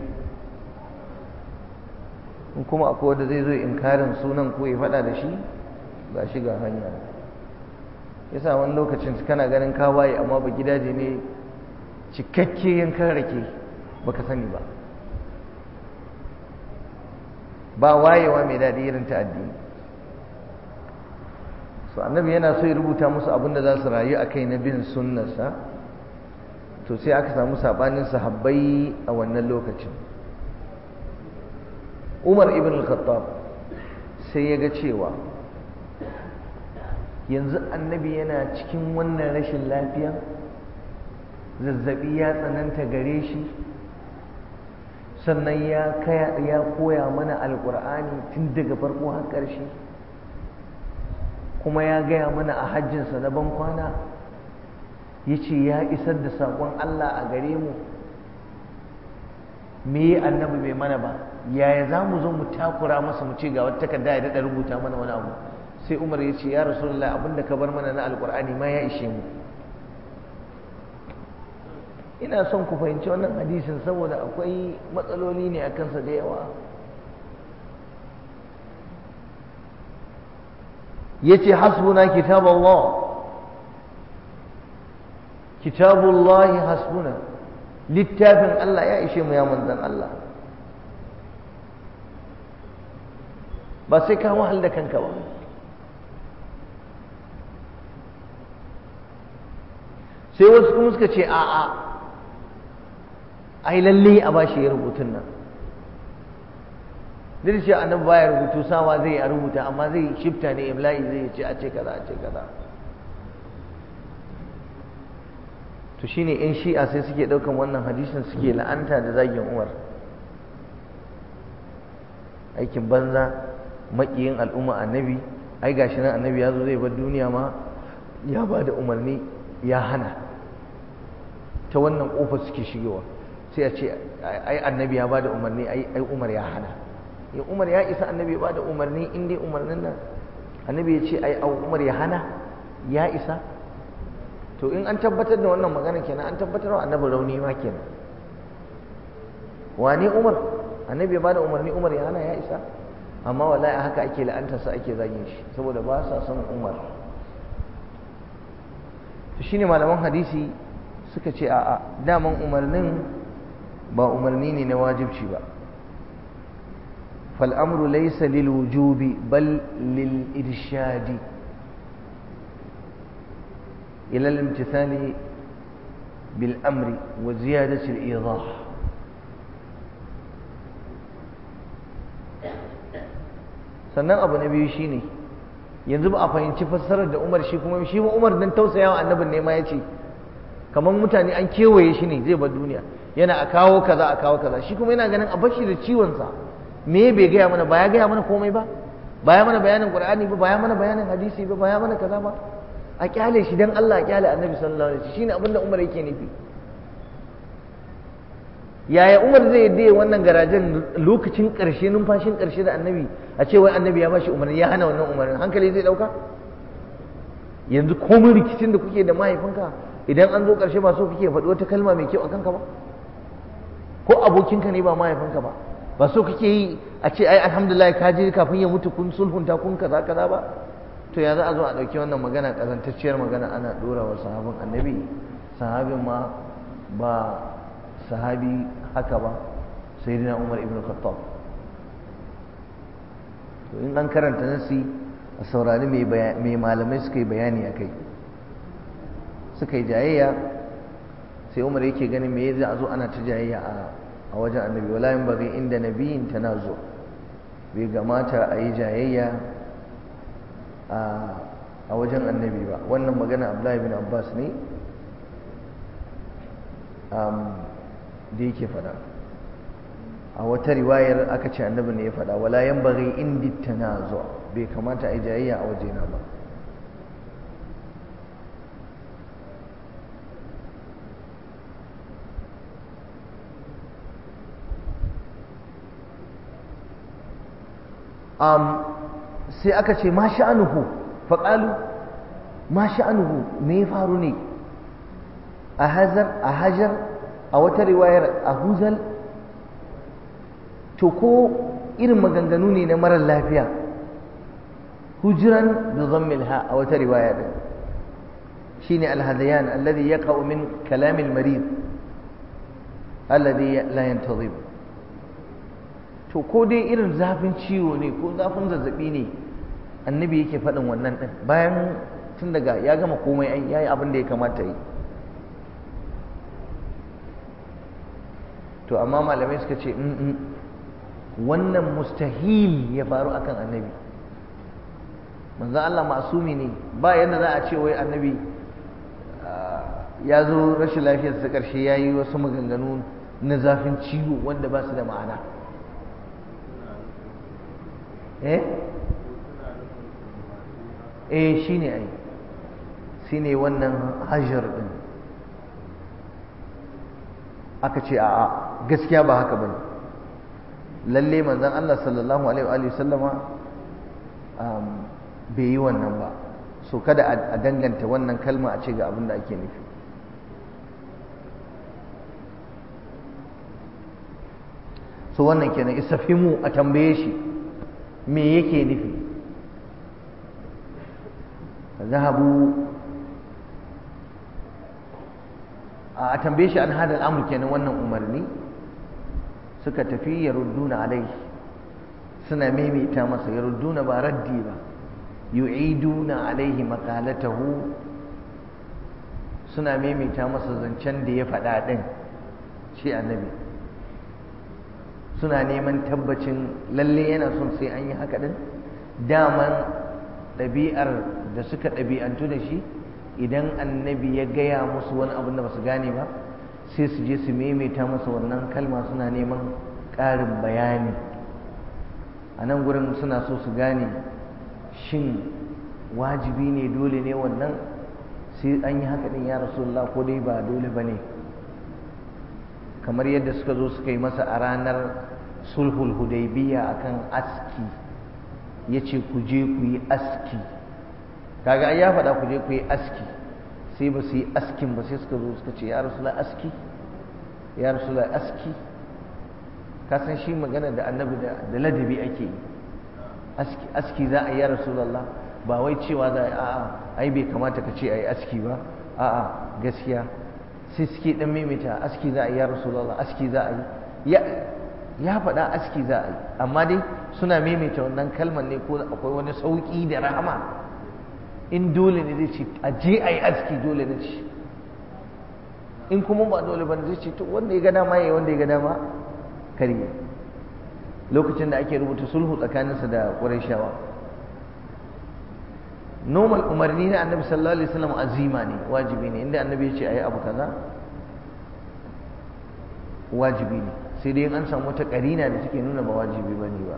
in kuma akwai wanda zai zo inkarin sunan ko ya faɗa da shi ga shi ga hanya yasa wani lokacin kana ganin ka waye amma ba gidaje ne cikakke yankan rake baka sani ba ba wayewa mai daɗi irin ta addini so annabi yana so ya rubuta musu abin da za su rayu a kai na bin sunnarsa to sai aka samu sabanin sahabbai a wannan lokacin umar ibn al-khattab sai ya ga cewa yanzu annabi yana cikin wannan rashin lafiya zazzabi ya tsananta gare shi sannan ya koya mana alkur'ani tun daga farko har ƙarshe kuma ya gaya mana a hajjinsa na ban kwana ya ce ya isar da saƙon Allah a gare mu me annabi bai mana ba yaya za mu zo mu takura masa mu ce ga wata takarda ya daɗa rubuta mana wani abu sai umar ya ce ya rasulullah abinda ka bar mana na alkur'ani ma ya ishe mu ina son ku fahimci wannan hadisin saboda akwai matsaloli ne a kansa da yawa ya ce hasbuna kitab Allah kitabullahi hasbuna littafin Allah ya ishe mu ya manzan Allah ba sai ka wahal da kanka ba sai wasu kuma suka ce a'a ai lalle a bashi ya rubutun nan duk shi annabi baya rubutu sawa zai a rubuta amma zai shifta ne imla'i zai ce a ce kaza a ce kaza to shine in shi'a sai suke daukan wannan hadisin suke la'anta da zagin Umar aikin banza makiyin al'umma annabi ai gashi nan annabi ya zo zai bar duniya ma ya ba da umarni ya hana ta wannan kofar suke shigewa sai a ce ai annabi ya ba da umarni ai Umar ya hana ya Umar ya isa annabi ya ba da umarni in dai umarnin nan annabi ya ce ai Umar ya hana ya isa to in an tabbatar da wannan magana kenan an tabbatar wa annabi rauni ma kenan wane Umar annabi ya bada umarni Umar ya hana ya isa amma wallahi haka ake la'antar sa ake zagin shi saboda ba sa son Umar to shine malaman hadisi suka ce a'a daman umarnin ba umarni ne na wajibci ba فالأمر ليس للوجوب بل للإرشاد إلى الامتثال بالأمر وزيادة الإيضاح sannan abu na biyu shine yanzu ba a fahimci fassarar da Umar shi kuma shi Umar dan tausayawa annabin ne ma yace kamar mutane an kewaye shi ne zai bar duniya yana a kawo kaza a kawo kaza shi kuma yana ganin a bashi da ciwon sa me bai gaya mana ba ya gaya mana komai ba ba ya mana bayanin Qur'ani ba ba ya mana bayanin hadisi ba ba ya mana kaza ba a kyale shi dan Allah a kyale Annabi sallallahu alaihi wasallam shine abinda Umar yake nufi yaya Umar zai yadda wannan garajen lokacin ƙarshe numfashin ƙarshe da Annabi a ce wai Annabi ya bashi umarni ya hana wannan umarnin hankali zai dauka yanzu komai rikicin da kuke da mahaifinka idan an zo ƙarshe ba so kake faɗi wata kalma mai kyau a kanka ba ko abokinka ne ba mahaifinka ba ba so kake yi a ce ai alhamdulillah ka je kafin ya mutu kun sulhunta kun kaza kaza ba to ya za a zo a ɗauki wannan magana ƙazantacciyar magana ana ɗora wa sahabin annabi sahabin ma ba sahabi haka ba sai dina umar ibn khattab to in an karanta nasi a saurari mai malamai suka yi bayani a kai suka yi jayayya sai umar yake ganin me za a zo ana ta jayayya a wajen annabi wala yin bari inda nabiyin tana zo bai gamata a yi jayayya a wajen annabi ba wannan magana abdullahi bin abbas ne da yake fada a wata riwayar aka ce annabi ne ya fada wala yan bari indi tana zo bai kamata a yi jayayya a wajena ba sai aka ce ma sha'anuhu faƙalu ma sha'anuhu me ya faru ne a hazar a hajar a wata riwayar a huzal to ko irin maganganu ne na marar lafiya hujiran da zammil ha a wata riwaya din shine alhadayan alladhi yaqa'u min kalamil marid alladhi la yantazim to ko dai irin zafin ciwo ne ko zafin zazzabi ne annabi yake faɗin wannan ɗin bayan tun daga ya gama komai ai yayi abin da ya kamata yi to amma malamai suka ce wannan mustahil ya faru akan annabi manzo Allah masumi ne ba yadda za a ce wai annabi ya zo rashin lafiyarsa ƙarshe ya yi wasu maganganu na zafin ciwo wanda ba su da ma'ana eh eh shine ai shine wannan hajar din aka ce a'a gaskiya ba haka bane lalle manzon Allah sallallahu alaihi wa sallama bai yi wannan ba so kada a danganta wannan kalma a ce ga abin da ake nufi so wannan kenan isafimu a tambaye shi me yake nufi zahabu a tambaye shi an hada al'amur kenan wannan umarni suka tafi ya rudduna alai suna maimaita masa ya rudduna ba raddi ba yu'iduna alaihi maqalatahu suna maimaita masa zancen da ya faɗa ɗin shi annabi suna neman tabbacin lalle yana son sai an yi haka ɗin daman ɗabi'ar da suka ɗabi'antu da shi idan annabi ya gaya musu wani abin da ba su gane ba sai su je su maimaita masa wannan kalma suna neman ƙarin bayani a nan gurin suna so su gane shin wajibi ne dole ne wannan sai an yi haka ɗin ya rasulullah ko dai ba dole ba ne kamar yadda suka zo suka yi masa a ranar sulhul hudaybiya akan aski ya ce ku je ku yi aski kaga ai ya faɗa ku je ku yi aski sai ba su yi askin ba sai suka zo suka ce ya rasulullah aski ya rasulullah aski ka san shi magana da annabi da ladabi ake yi aski aski za a yi ya rasulullah ba wai cewa za a a'a ai bai kamata ka ce a yi aski ba a'a gaskiya sai suke dan maimaita aski za a yi ya rasulullah aski za a yi ya faɗa aski za a yi amma dai suna maimaita wannan kalmar ne ko akwai wani sauƙi da rahama in dole ne zai ce a je a yi aski dole ne ce in kuma ba dole ba zai ce to wanda ya ga dama ya yi wanda ya ga dama karye lokacin da ake rubuta sulhu tsakaninsa da ƙurashawa normal umarni na annabi sallallahu alaihi wasallam azima ne wajibi ne inda annabi ya ce a yi abu kaza wajibi ne sai dai an samu wata karina da take nuna ba wajibi ba ne ba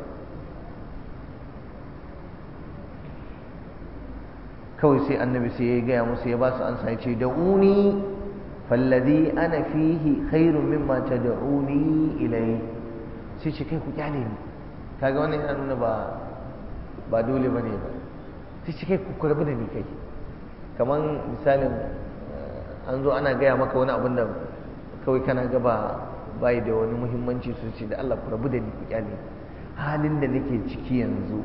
kawai sai annabi sai ya gaya musu ya ba su ansa ya ce da'uni falladhi ana fihi khairun mimma tad'uni ilai sai ce kai ku kyale ni kaga wannan yana nuna ba ba dole bane ba sai ce kai ku rabu da ni kai kaman misalin an zo ana gaya maka wani abin da kawai kana gaba bai da wani muhimmanci su ce da Allah ku rabu da ni ku kyale halin da nake ciki yanzu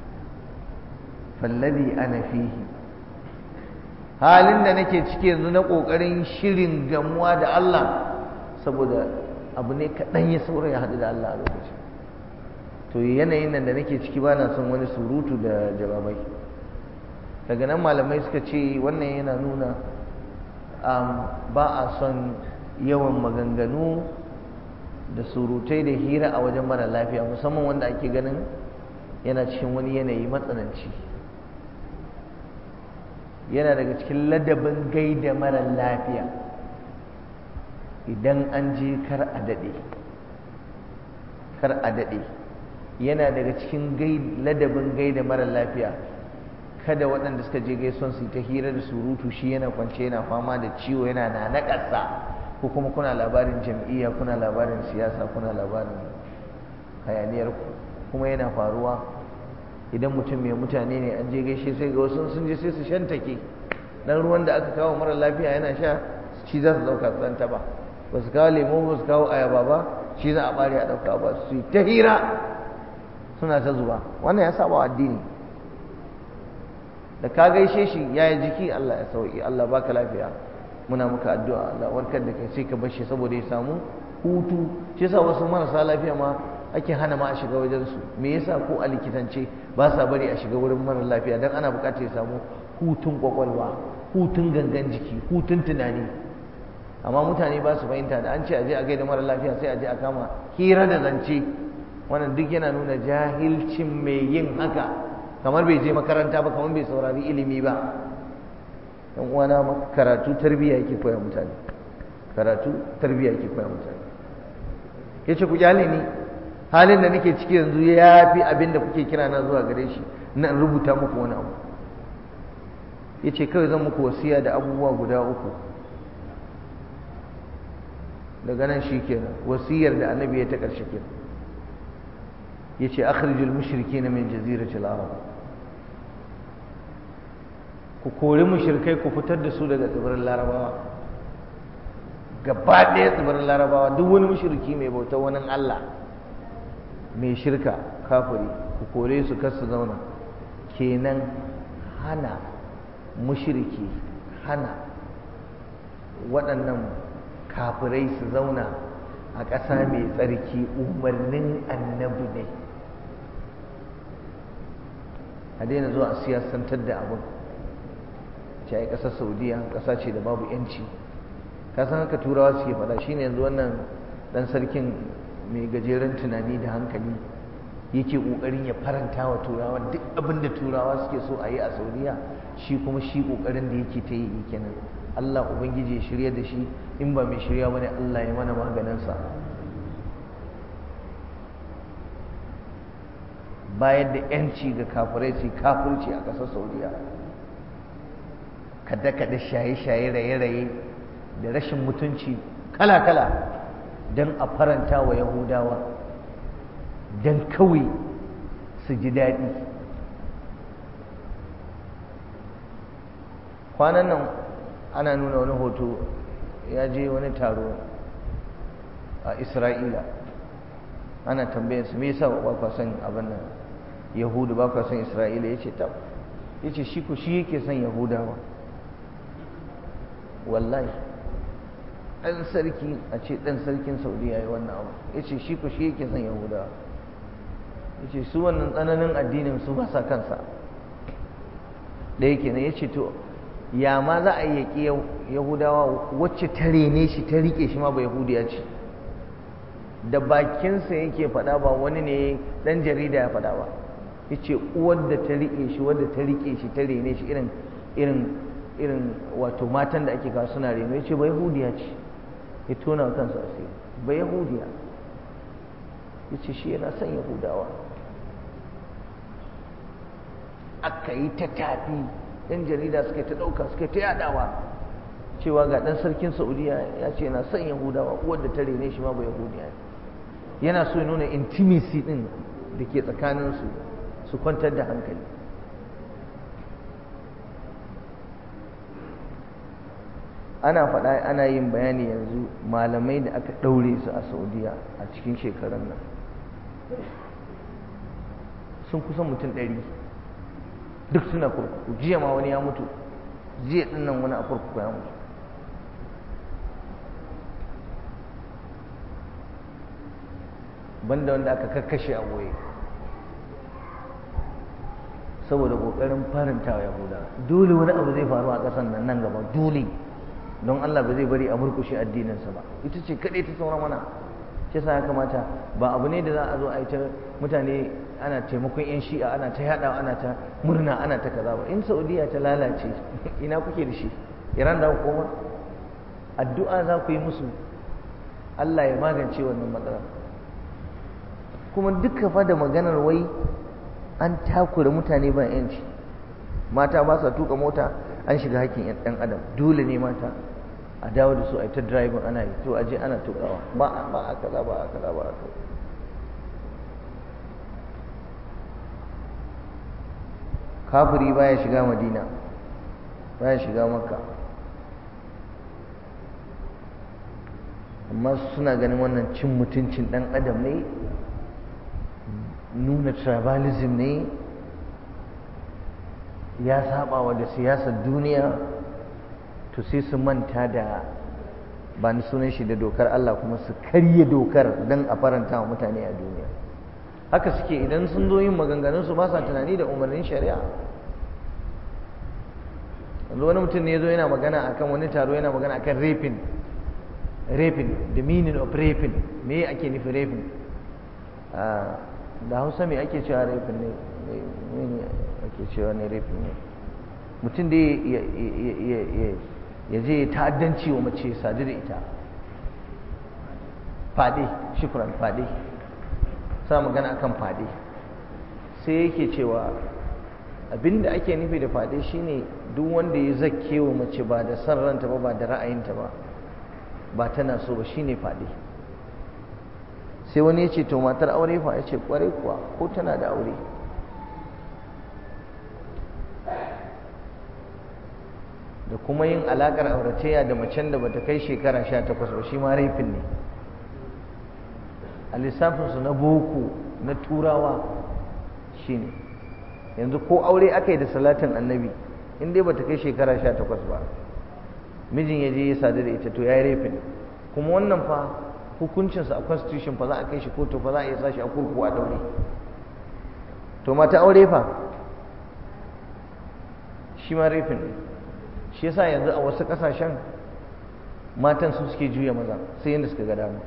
fallabi ana fihi halin da nake ciki yanzu na kokarin shirin gamuwa da Allah saboda abu ne kaɗan ya saura ya haɗu da Allah a lokacin to yanayin nan da nake ciki ba na son wani surutu da jawabai daga nan malamai suka ce wannan yana nuna ba a son yawan maganganu da surutai da hira a wajen mara lafiya musamman wanda ake ganin yana cikin wani yanayi matsananci yana daga cikin ladabin gaida mara lafiya idan an je kar a daɗe kar a daɗe yana daga cikin ladabin gaida mara lafiya kada waɗanda suka je gaison su ta hira da surutu shi yana kwance yana fama da ciwo yana na naƙasa ko kuma kuna labarin jam'iyya kuna labarin siyasa kuna labarin hayaniyar kuma yana faruwa idan mutum mai mutane ne an je gaishe sai ga wasu sun je sai su shantake dan ruwan da aka kawo mara lafiya yana sha shi za su dauka su ta ba ba su kawo lemo ba su kawo ayaba ba shi za a bari a dauka ba su yi ta hira suna ta zuba wannan ya saba addini da ka gaishe shi ya yi jiki Allah ya sauki Allah baka lafiya muna muka addu'a Allah warkar da kai sai ka bar shi saboda ya samu hutu shi yasa wasu marasa lafiya ma ake hana ma a shiga wajen su me yasa ko a likitance ba sa bari a shiga wurin mara lafiya dan ana bukatar ya samu hutun kwakwalwa hutun gangan jiki hutun tunani amma mutane ba su fahimta da an ce a je a gaida mara lafiya sai a je a kama hira da zance wannan duk yana nuna jahilcin mai yin haka kamar bai je makaranta ba kamar bai saurari ilimi ba dan uwana karatu tarbiyya yake koya mutane karatu tarbiyya yake koya mutane yace ku kyale ni halin da nake ciki yanzu ya fi abin da kuke kira na zuwa gare shi na rubuta muku wani abu yace kawai zan muku wasiya da abubuwa guda uku daga nan shi kenan wasiyar da annabi ya ta ƙarshe kenan yace akhrijul mushrikeena min jaziratil arab ku kori mushrikai ku fitar da su daga tsibirin larabawa gaba ɗaya tsibirin larabawa duk wani mushriki mai bautar wani Allah mai shirka kafiri ku kore su kar su zauna kenan hana mushriki hana waɗannan kafirai su zauna a ƙasa mai tsarki umarnin annabi ne a daina zuwa a siyasantar da abin ce ai ƙasar saudiya ƙasa ce da babu yanci ka san haka turawa suke faɗa shine yanzu wannan ɗan sarkin mai gajeren tunani da hankali yake ƙoƙarin ya faranta wa turawa duk abin da turawa suke so a yi a saudiya shi kuma shi ƙoƙarin da yake ta yi kenan allah ubangiji ya shirya da shi in ba mai shirya bane allah ya mana maganinsa bayar da yanci ga kafirai su kafirci a ƙasar saudiya kada-kada shaye-shaye raye-raye da rashin mutunci kala-kala don a faranta wa yahudawa don kawai su ji daɗi kwanan nan ana nuna wani hoto ya je wani taro a isra'ila ana tambayar su me yasa ba kwa son abin nan yahudu ba kwa son isra'ila ya ce tab ya ce shi ku shi yake son yahudawa wallahi ɗan sarki a ce ɗan sarkin saudiya ya yi wannan abu ya ce shi ku shi yake son yahudawa ya ce su wannan tsananin addinin su ba sa kansa da yake ne ya ce to ya ma za a yi yaƙi yahudawa wacce ta rene shi ta riƙe shi ma ba yahudiya ce da bakinsa yake faɗa ba wani ne ɗan jarida ya faɗa ba ya ce uwar da ta riƙe shi wadda ta riƙe shi ta rene shi irin irin irin wato matan da ake kawo suna reno ya ce ba yahudiya ce ya tona wa kansa asiri ba yahudiya ya ce shi yana son yahudawa aka yi ta tafi yan jarida suka ta ɗauka suka ta yadawa cewa ga ɗan sarkin saudiya ya ce yana son yahudawa uwar da ta rene shi ma ba yahudiya yana so ya nuna intimacy ɗin da ke tsakaninsu su kwantar da hankali ana faɗa ana yin bayani yanzu malamai da aka ɗaure su a saudiya a cikin shekarun nan sun kusan mutum ɗari duk suna kurkuku jiya ma wani ya mutu jiya ɗin nan wani a kurkuku ya mutu banda wanda aka kakkashe a goye saboda ƙoƙarin faranta wa yahuda dole wani abu zai faru a ƙasan nan nan gaba dole don Allah ba zai bari a murkushe addininsa ba ita ce kaɗai ta saura mana shi sa ya kamata ba abu ne da za a zo a yi ta mutane ana taimakon yan shi'a ana ta yaɗa ana ta murna ana ta kaza ba in saudiya ta lalace ina kuke da shi iran da koma addu'a za ku yi musu Allah ya magance wannan matsalar kuma duka fa da maganar wai an takura mutane ba yanci mata ba sa tuka mota an shiga hakkin ɗan adam dole ne mata a dawo da su a yi ta driving ana yi to aje ana tukawa ba a ba a kaza ba a kaza ba a kaza kafiri baya shiga madina baya shiga makka amma suna ganin wannan cin mutuncin ɗan adam ne nuna tribalism ne ya saba wa da siyasar duniya to sai su manta da ba ni sunan shi da dokar Allah kuma su karye dokar don a faranta wa mutane a duniya haka suke idan sun zo yin maganganun su ba sa tunani da umarnin shari'a yanzu wani mutum ne ya zo yana magana akan wani taro yana magana akan raping raping the meaning of raping me ake nufi raping da hausa me ake cewa raping ne ne ake cewa ne raping ne mutum da ya je ta'addanci wa mace sadu da ita fade shukran fade sa magana akan fade sai yake cewa abinda ake nufi da fade shine duk wanda ya zakke wa mace ba da san ranta ba ba da ra'ayinta ba ba tana so ba shine fade sai wani ya ce to matar aure fa ya ce kwarai kuwa ko tana da aure da kuma yin alakar auratayya da macen da bata kai shekara sha takwas ba shi ma raifin ne a lissafinsu na boko na turawa shi ne yanzu ko aure aka yi da salatin annabi in dai bata kai shekara sha takwas ba mijin ya je ya sadu da ita to ya yi raifin kuma wannan fa hukuncinsa a constitution fa za a kai shi kotu fa za a iya sa shi a kurkuku a daure to mata aure fa shi ma raifin ne shi yasa yanzu a wasu kasashen matan su suke juya maza sai yadda suka ga dama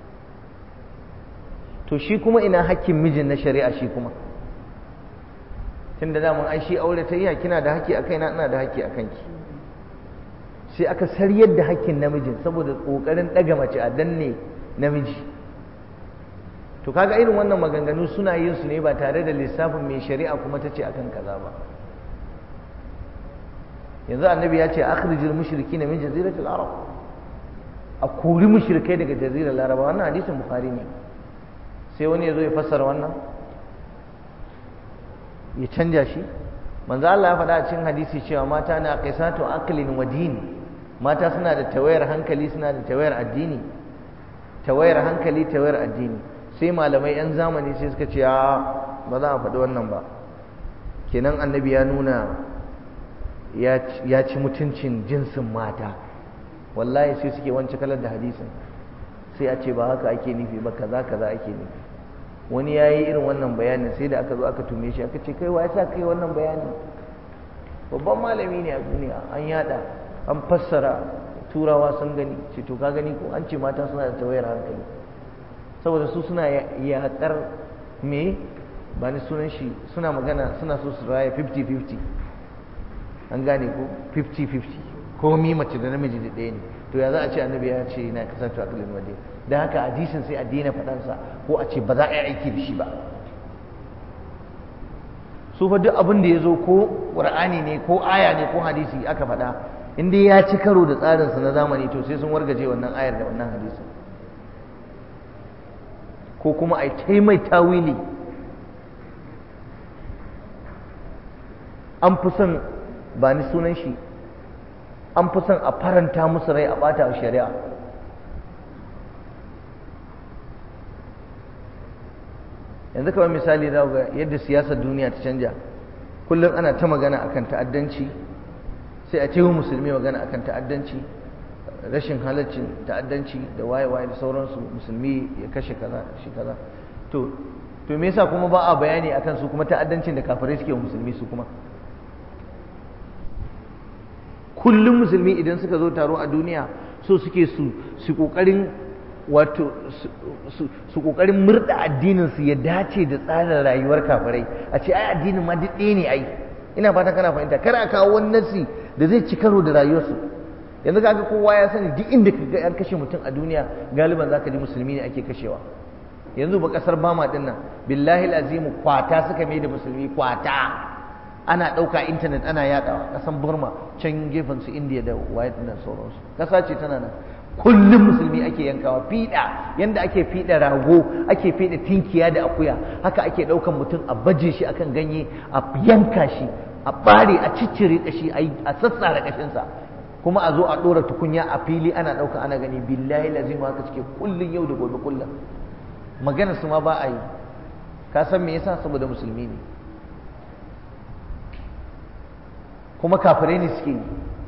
to shi kuma ina hakkin mijin na shari'a shi kuma tun da daman ai shi aure ta yi kina da haƙƙi a kaina ina da haƙƙi a kanki sai aka saryar da hakkin namijin saboda ƙoƙarin ɗaga mace a danne namiji to kaga irin wannan maganganu suna yin su ne ba tare da lissafin mai shari'a kuma ta ce akan kaza ba yanzu annabi ya ce akhrijul mushrikina min jaziratil arab a kori mushrikai daga jazirar laraba wannan hadisin bukhari ne sai wani ya zo ya fassara wannan ya canja shi manzo Allah ya faɗa a cikin hadisi cewa mata na qaisatu aqlin wa din mata suna da tawayar hankali suna da tawayar addini tawayar hankali tawayar addini sai malamai yan zamani sai suka ce ba za a faɗi wannan ba kenan annabi ya nuna ya ci mutuncin jinsin mata wallahi sai suke wance kalar da hadisin sai a ce ba haka ake nufi ba kaza kaza ake nufi wani ya yi irin wannan bayanin sai da aka zo aka tume shi aka ce kai wa sa kai wannan bayanin babban malami ne a duniya an yada an fassara turawa sun gani ce to ka gani ko an ce mata suna da tawayar hankali saboda su suna yaƙar me ba ni sunan shi suna magana suna so su raya 50-50 an gane ko 50-50 ko mi mace da namiji da ɗaya ne to ya za a ce annabi ya ce na kasance a kalin wade da haka hadisin sai a daina faɗansa ko a ce ba za a yi aiki da shi ba su fa duk abin da ya zo ko ƙur'ani ne ko aya ne ko hadisi aka faɗa in dai ya ci karo da tsarinsa na zamani to sai sun wargaje wannan ayar da wannan hadisin ko kuma a yi mai tawili an fi son ba ni sunan shi an fi son a faranta musu rai a ɓata shari'a yanzu kamar misali za ga yadda siyasar duniya ta canja kullum ana ta magana akan ta'addanci sai a cewa musulmi magana akan ta'addanci rashin halaccin ta'addanci da waye-waye da sauransu musulmi ya kashe kaza shi kaza to to me yasa kuma ba a bayani akan su kuma ta'addancin da kafirai suke wa musulmi su kuma kullum musulmi idan suka zo taro a duniya so suke su su kokarin wato su kokarin murda addinin su ya dace da tsarin rayuwar kafirai a ce ai addinin ma duk ɗaya ne ai ina fata kana fahimta kar a kawo wani nasi da zai ci karo da rayuwarsu yanzu kaga kowa ya sani duk inda kaga an kashe mutum a duniya galiban zaka ji musulmi ne ake kashewa yanzu ba kasar bama din nan billahi azimu kwata suka mai da musulmi kwata ana ɗauka intanet ana yaɗawa ƙasan burma can gefen su indiya da waye nan sauransu ƙasa ce tana nan kullum musulmi ake yankawa fiɗa yanda ake fiɗa rago ake fiɗa tinkiya da akuya haka ake ɗaukan mutum a baje shi akan ganye a yanka shi a ɓare a ciccire ƙashi a sassara ƙashinsa kuma a zo a ɗora tukunya a fili ana ɗauka ana gani billahi lazim haka suke kullum yau da gobe kullum magana su ma ba a yi ka san me yasa saboda musulmi ne kuma kafirai ne suke yi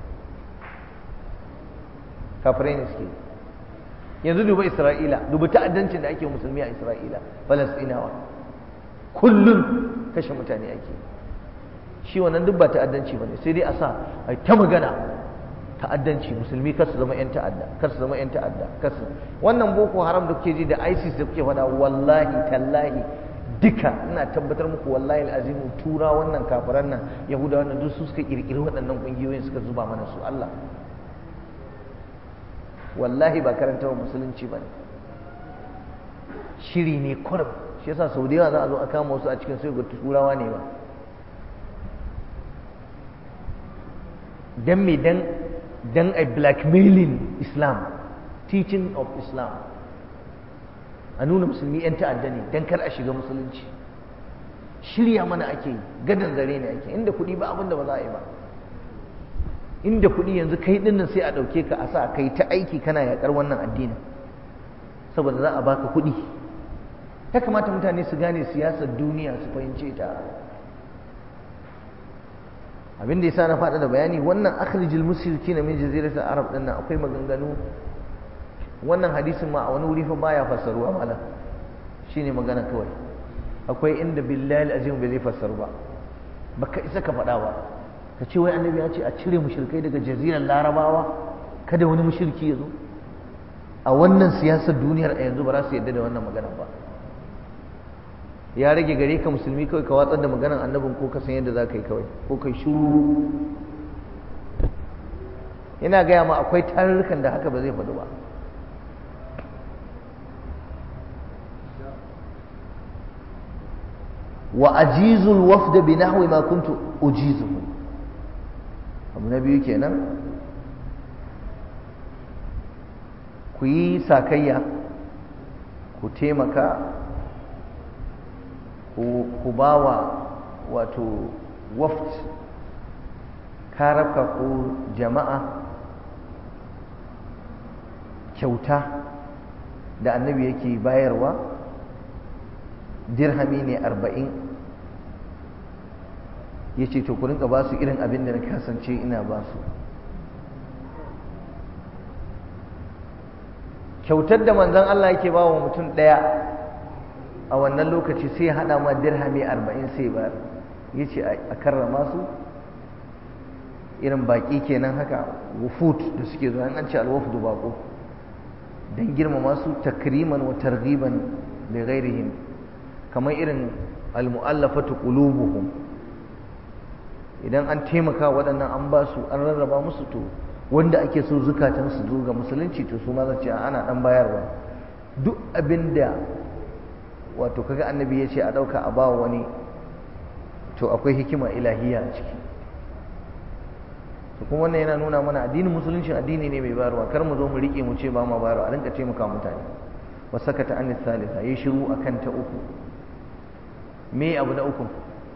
kafirai ne suke yi yanzu duba isra'ila duba ta'addancin da ake musulmi a isra'ila falastinawa kullum kashe mutane ake shi wannan duk ba ta'addanci ba ne sai dai a sa a ta magana ta'addanci musulmi kar su zama yan ta'adda kar su zama yan ta'adda kar su wannan boko haram da kuke ji da isis da kuke faɗa wallahi tallahi duka ina tabbatar muku wallahi al'azimu tura wannan kafiran nan yahudawa nan duk su suka kirkiri waɗannan ƙungiyoyin suka zuba mana su Allah wallahi ba karantar musulunci ba ne shiri ne kurum shi yasa sau da yawa za a zo a kama wasu a cikin sai ga turawa ne ba dan me dan dan a blackmailing islam teaching of islam a nuna musulmi 'yan ta'adda ne don kar a shiga musulunci shirya mana ake yi gadon zare ne ake inda kuɗi ba abinda ba za a yi ba inda kuɗi yanzu kai ɗin sai a ɗauke ka a sa kai ta aiki kana yaƙar wannan addinin saboda za a baka kuɗi ya kamata mutane su gane siyasar duniya su fahimce ta abin da yasa na faɗa da bayani wannan akhrijul mushrikina min jaziratil arab din nan akwai maganganu wannan hadisin ma a wani wuri fa baya fassaruwa mala shine magana kawai akwai inda billahi azim bai zai fassaru ba baka isa ka faɗa ba ka ce wai annabi ya ce a cire mushrikai daga jazirar larabawa kada wani mushriki ya zo a wannan siyasar duniyar a yanzu ba za su yarda da wannan maganar ba ya rage gare ka musulmi kawai ka watsar da maganar annabin ko ka san yadda za ka yi kawai ko kai shuru ina gaya ma akwai tarurrukan da haka ba zai faɗu ba wa ajizul wafda bi nahwi ma kuntu ujizuhu abu na biyu kenan ku yi sakayya ku taimaka ku ba wa wato waft karafka ko jama'a kyauta da annabi yake bayarwa dirhami ne arba'in ya ce to ku rinka ba su irin abin da na kasance ina ba su kyautar da manzon Allah yake ba wa mutum ɗaya a wannan lokaci sai haɗa ma dirhami arba'in sai ba ya ce a karrama su irin baƙi kenan haka wufut da suke zuwa an ce alwafudu baƙo don girmama su takriman wa targhiban da ghairihim kamar irin almu'allafatu qulubuhum idan an taimaka waɗannan an ba su an rarraba musu to wanda ake so zukatan su zo ga musulunci to su ma za ce ana dan bayarwa duk abinda wato kaga annabi ya ce a ɗauka a ba wani to akwai hikima ilahiya a ciki to kuma wannan yana nuna mana addinin musulunci addini ne mai bayarwa kar mu zo mu rike mu ce ba mu bayarwa a rinka taimaka mutane wa sakata an salisa yayi shiru akan ta uku me abu na uku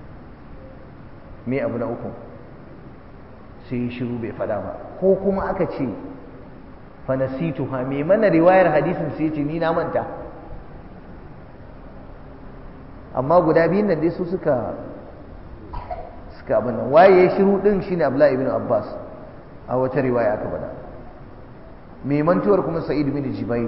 me abu na uku sai shiru bai fada ba ko kuma aka ce fa nasituha me mana riwayar hadisin sai ce ni na manta amma guda biyun nan dai su suka suka abin nan waye ya shiru din shine Abdullahi ibn Abbas a wata riwaya aka bada mai mantuwar kuma Sa'id ibn Jubair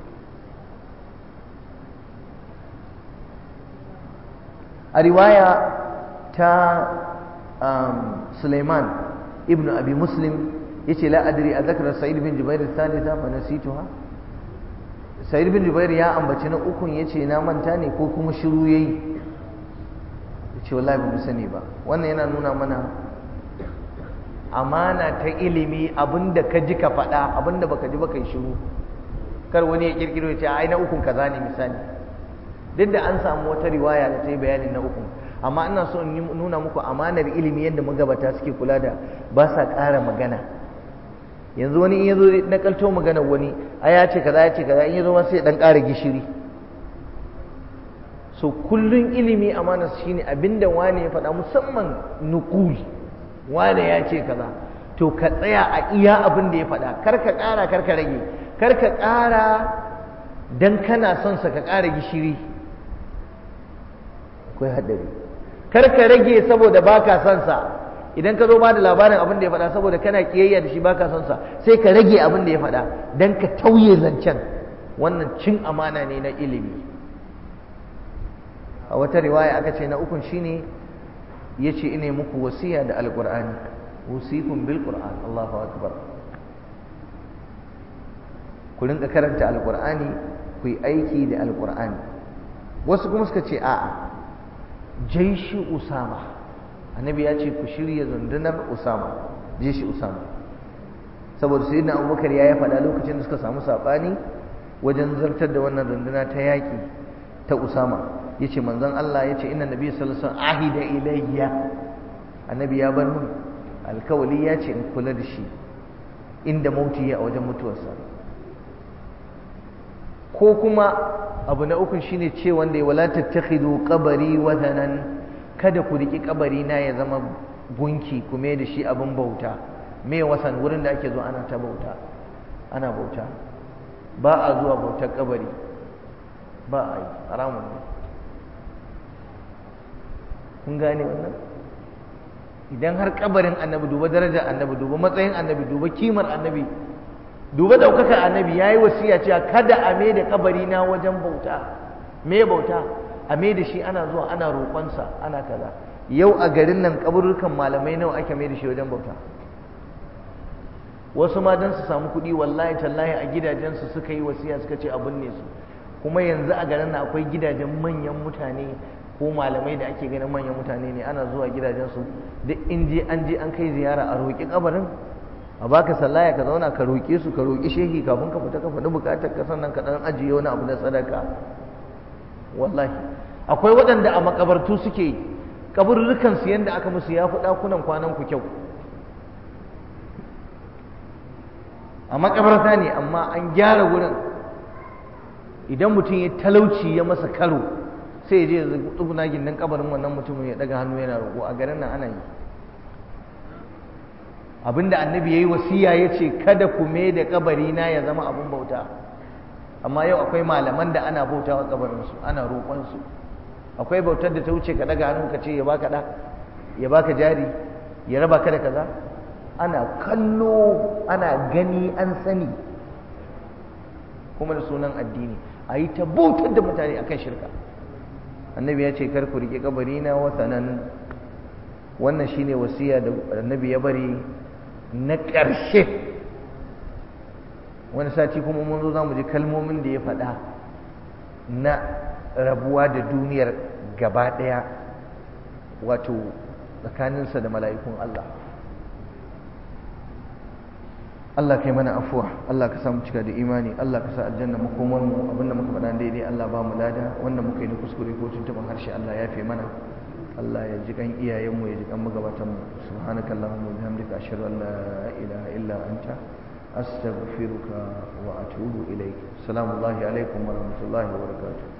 a riwaya ta Sulaiman ibn Abi Muslim yace la adri a zakara Sa'id ibn Jubair thalitha fa nasituha Sa'id ibn Jubair ya ambaci na ukun yace na manta ne ko kuma shiru yayi ce wallahi ba mu sani ba wannan yana nuna mana amana ta ilimi abinda ka ji ka faɗa abinda baka ji baka yi shiru kar wani ya kirkiro ya ce ai na ukun kaza ne misali duk da an samu wata riwaya da ta yi bayanin na ukun amma ina so in nuna muku amanar ilimi yadda magabata suke kula da ba sa ƙara magana yanzu wani in ya zo na kalto magana wani a ya ce kaza ya ce kaza in ya zo ma sai ya dan ƙara gishiri so kullun ilimi amana shine abinda wane ya faɗa musamman nukul wane ya ce kaza to ka tsaya a iya abin da ya faɗa kar ka ƙara kar ka rage kar ka ƙara dan kana son sa ka ƙara gishiri akwai haɗari kar ka rage saboda baka son sa idan ka zo ba da labarin abin da ya faɗa saboda kana kiyayya da shi baka son sa sai ka rage abin da ya faɗa dan ka tauye zancen wannan cin amana ne na ilimi a wata riwaya aka ce na ukun shine yace ine muku wasiya da alqur'ani usikum bil qur'an Allahu akbar ku rinka karanta alqur'ani ku yi aiki da alqur'ani wasu kuma suka ce a'a jaishi usama annabi ya ce ku shirya zundunar usama jaishi usama saboda sayyidina abubakar ya yi faɗa lokacin da suka samu saɓani wajen zartar da wannan runduna ta yaƙi ta usama yace manzon Allah yace inna nabiy sallallahu alaihi wasallam ahida ilayya annabi ya bar mun alkawali yace in kula da shi inda mauti ya a wajen mutuwarsa ko kuma abu na uku shine ce wanda wala tattakhidu qabari watanan kada ku riki kabari na ya zama gunki kuma da shi abin bauta me wasan wurin da ake zo ana ta bauta ana bauta ba a zuwa bautar kabari ba a yi haramun ne kun gane wannan idan har kabarin annabi duba darajar annabi duba matsayin annabi duba kimar annabi duba daukakar annabi ya yi wasiya cewa kada a mai da kabari na wajen bauta me bauta a mai da shi ana zuwa ana roƙonsa ana kaza yau a garin nan kaburrukan malamai nawa ake mai da shi wajen bauta wasu ma don su samu kuɗi wallahi tallahi a gidajensu suka yi wasiya suka ce a binne su kuma yanzu a garin nan akwai gidajen manyan mutane ko malamai da ake ganin manyan mutane ne ana zuwa gidajensu duk in je an je an kai ziyara a roƙi kabarin a baka sallaya ka zauna ka roƙe su ka roƙi shehi kafin ka fita ka faɗi buƙatar ka sannan ka ɗan ajiye wani abu na sadaka wallahi akwai waɗanda a makabartu suke kaburrukan su yanda aka musu ya fi ɗakunan kwanan ku kyau a makabarta ne amma an gyara wurin idan mutum ya talauci ya masa karo sai ya je ya tsuguna gindin kabarin wannan mutumin ya daga hannu yana roƙo a garin nan ana yi abinda annabi ya yi wasiya ya ce kada ku me da kabari na ya zama abin bauta amma yau akwai malaman da ana bauta wa kabarinsu ana roƙonsu akwai bautar da ta wuce ka daga hannu ka ce ya baka da ya baka jari ya raba ka da kaza ana kallo ana gani an sani kuma da sunan addini a yi ta bautar da mutane akan shirka annabi ya ce kar ku riƙe kabari na wasanan wannan shine wasiya da annabi ya bari na ƙarshe wani sati kuma mun zo za mu ji kalmomin da ya faɗa na rabuwa da duniyar gaba ɗaya wato tsakaninsa da mala'ikun Allah Allah kai mana afuwa Allah ka samu cika da imani Allah ka sa aljanna makomar mu abinda muka faɗa daidai Allah ba mu lada wanda muka yi na kuskure ko tuntuban harshe Allah ya fi mana Allah ya ji kan iyayenmu ya ji kan magabatan mu subhanaka allahumma wa bihamdika ashhadu an la ilaha illa anta astaghfiruka wa atubu ilayk assalamu alaikum wa rahmatullahi wa barakatuh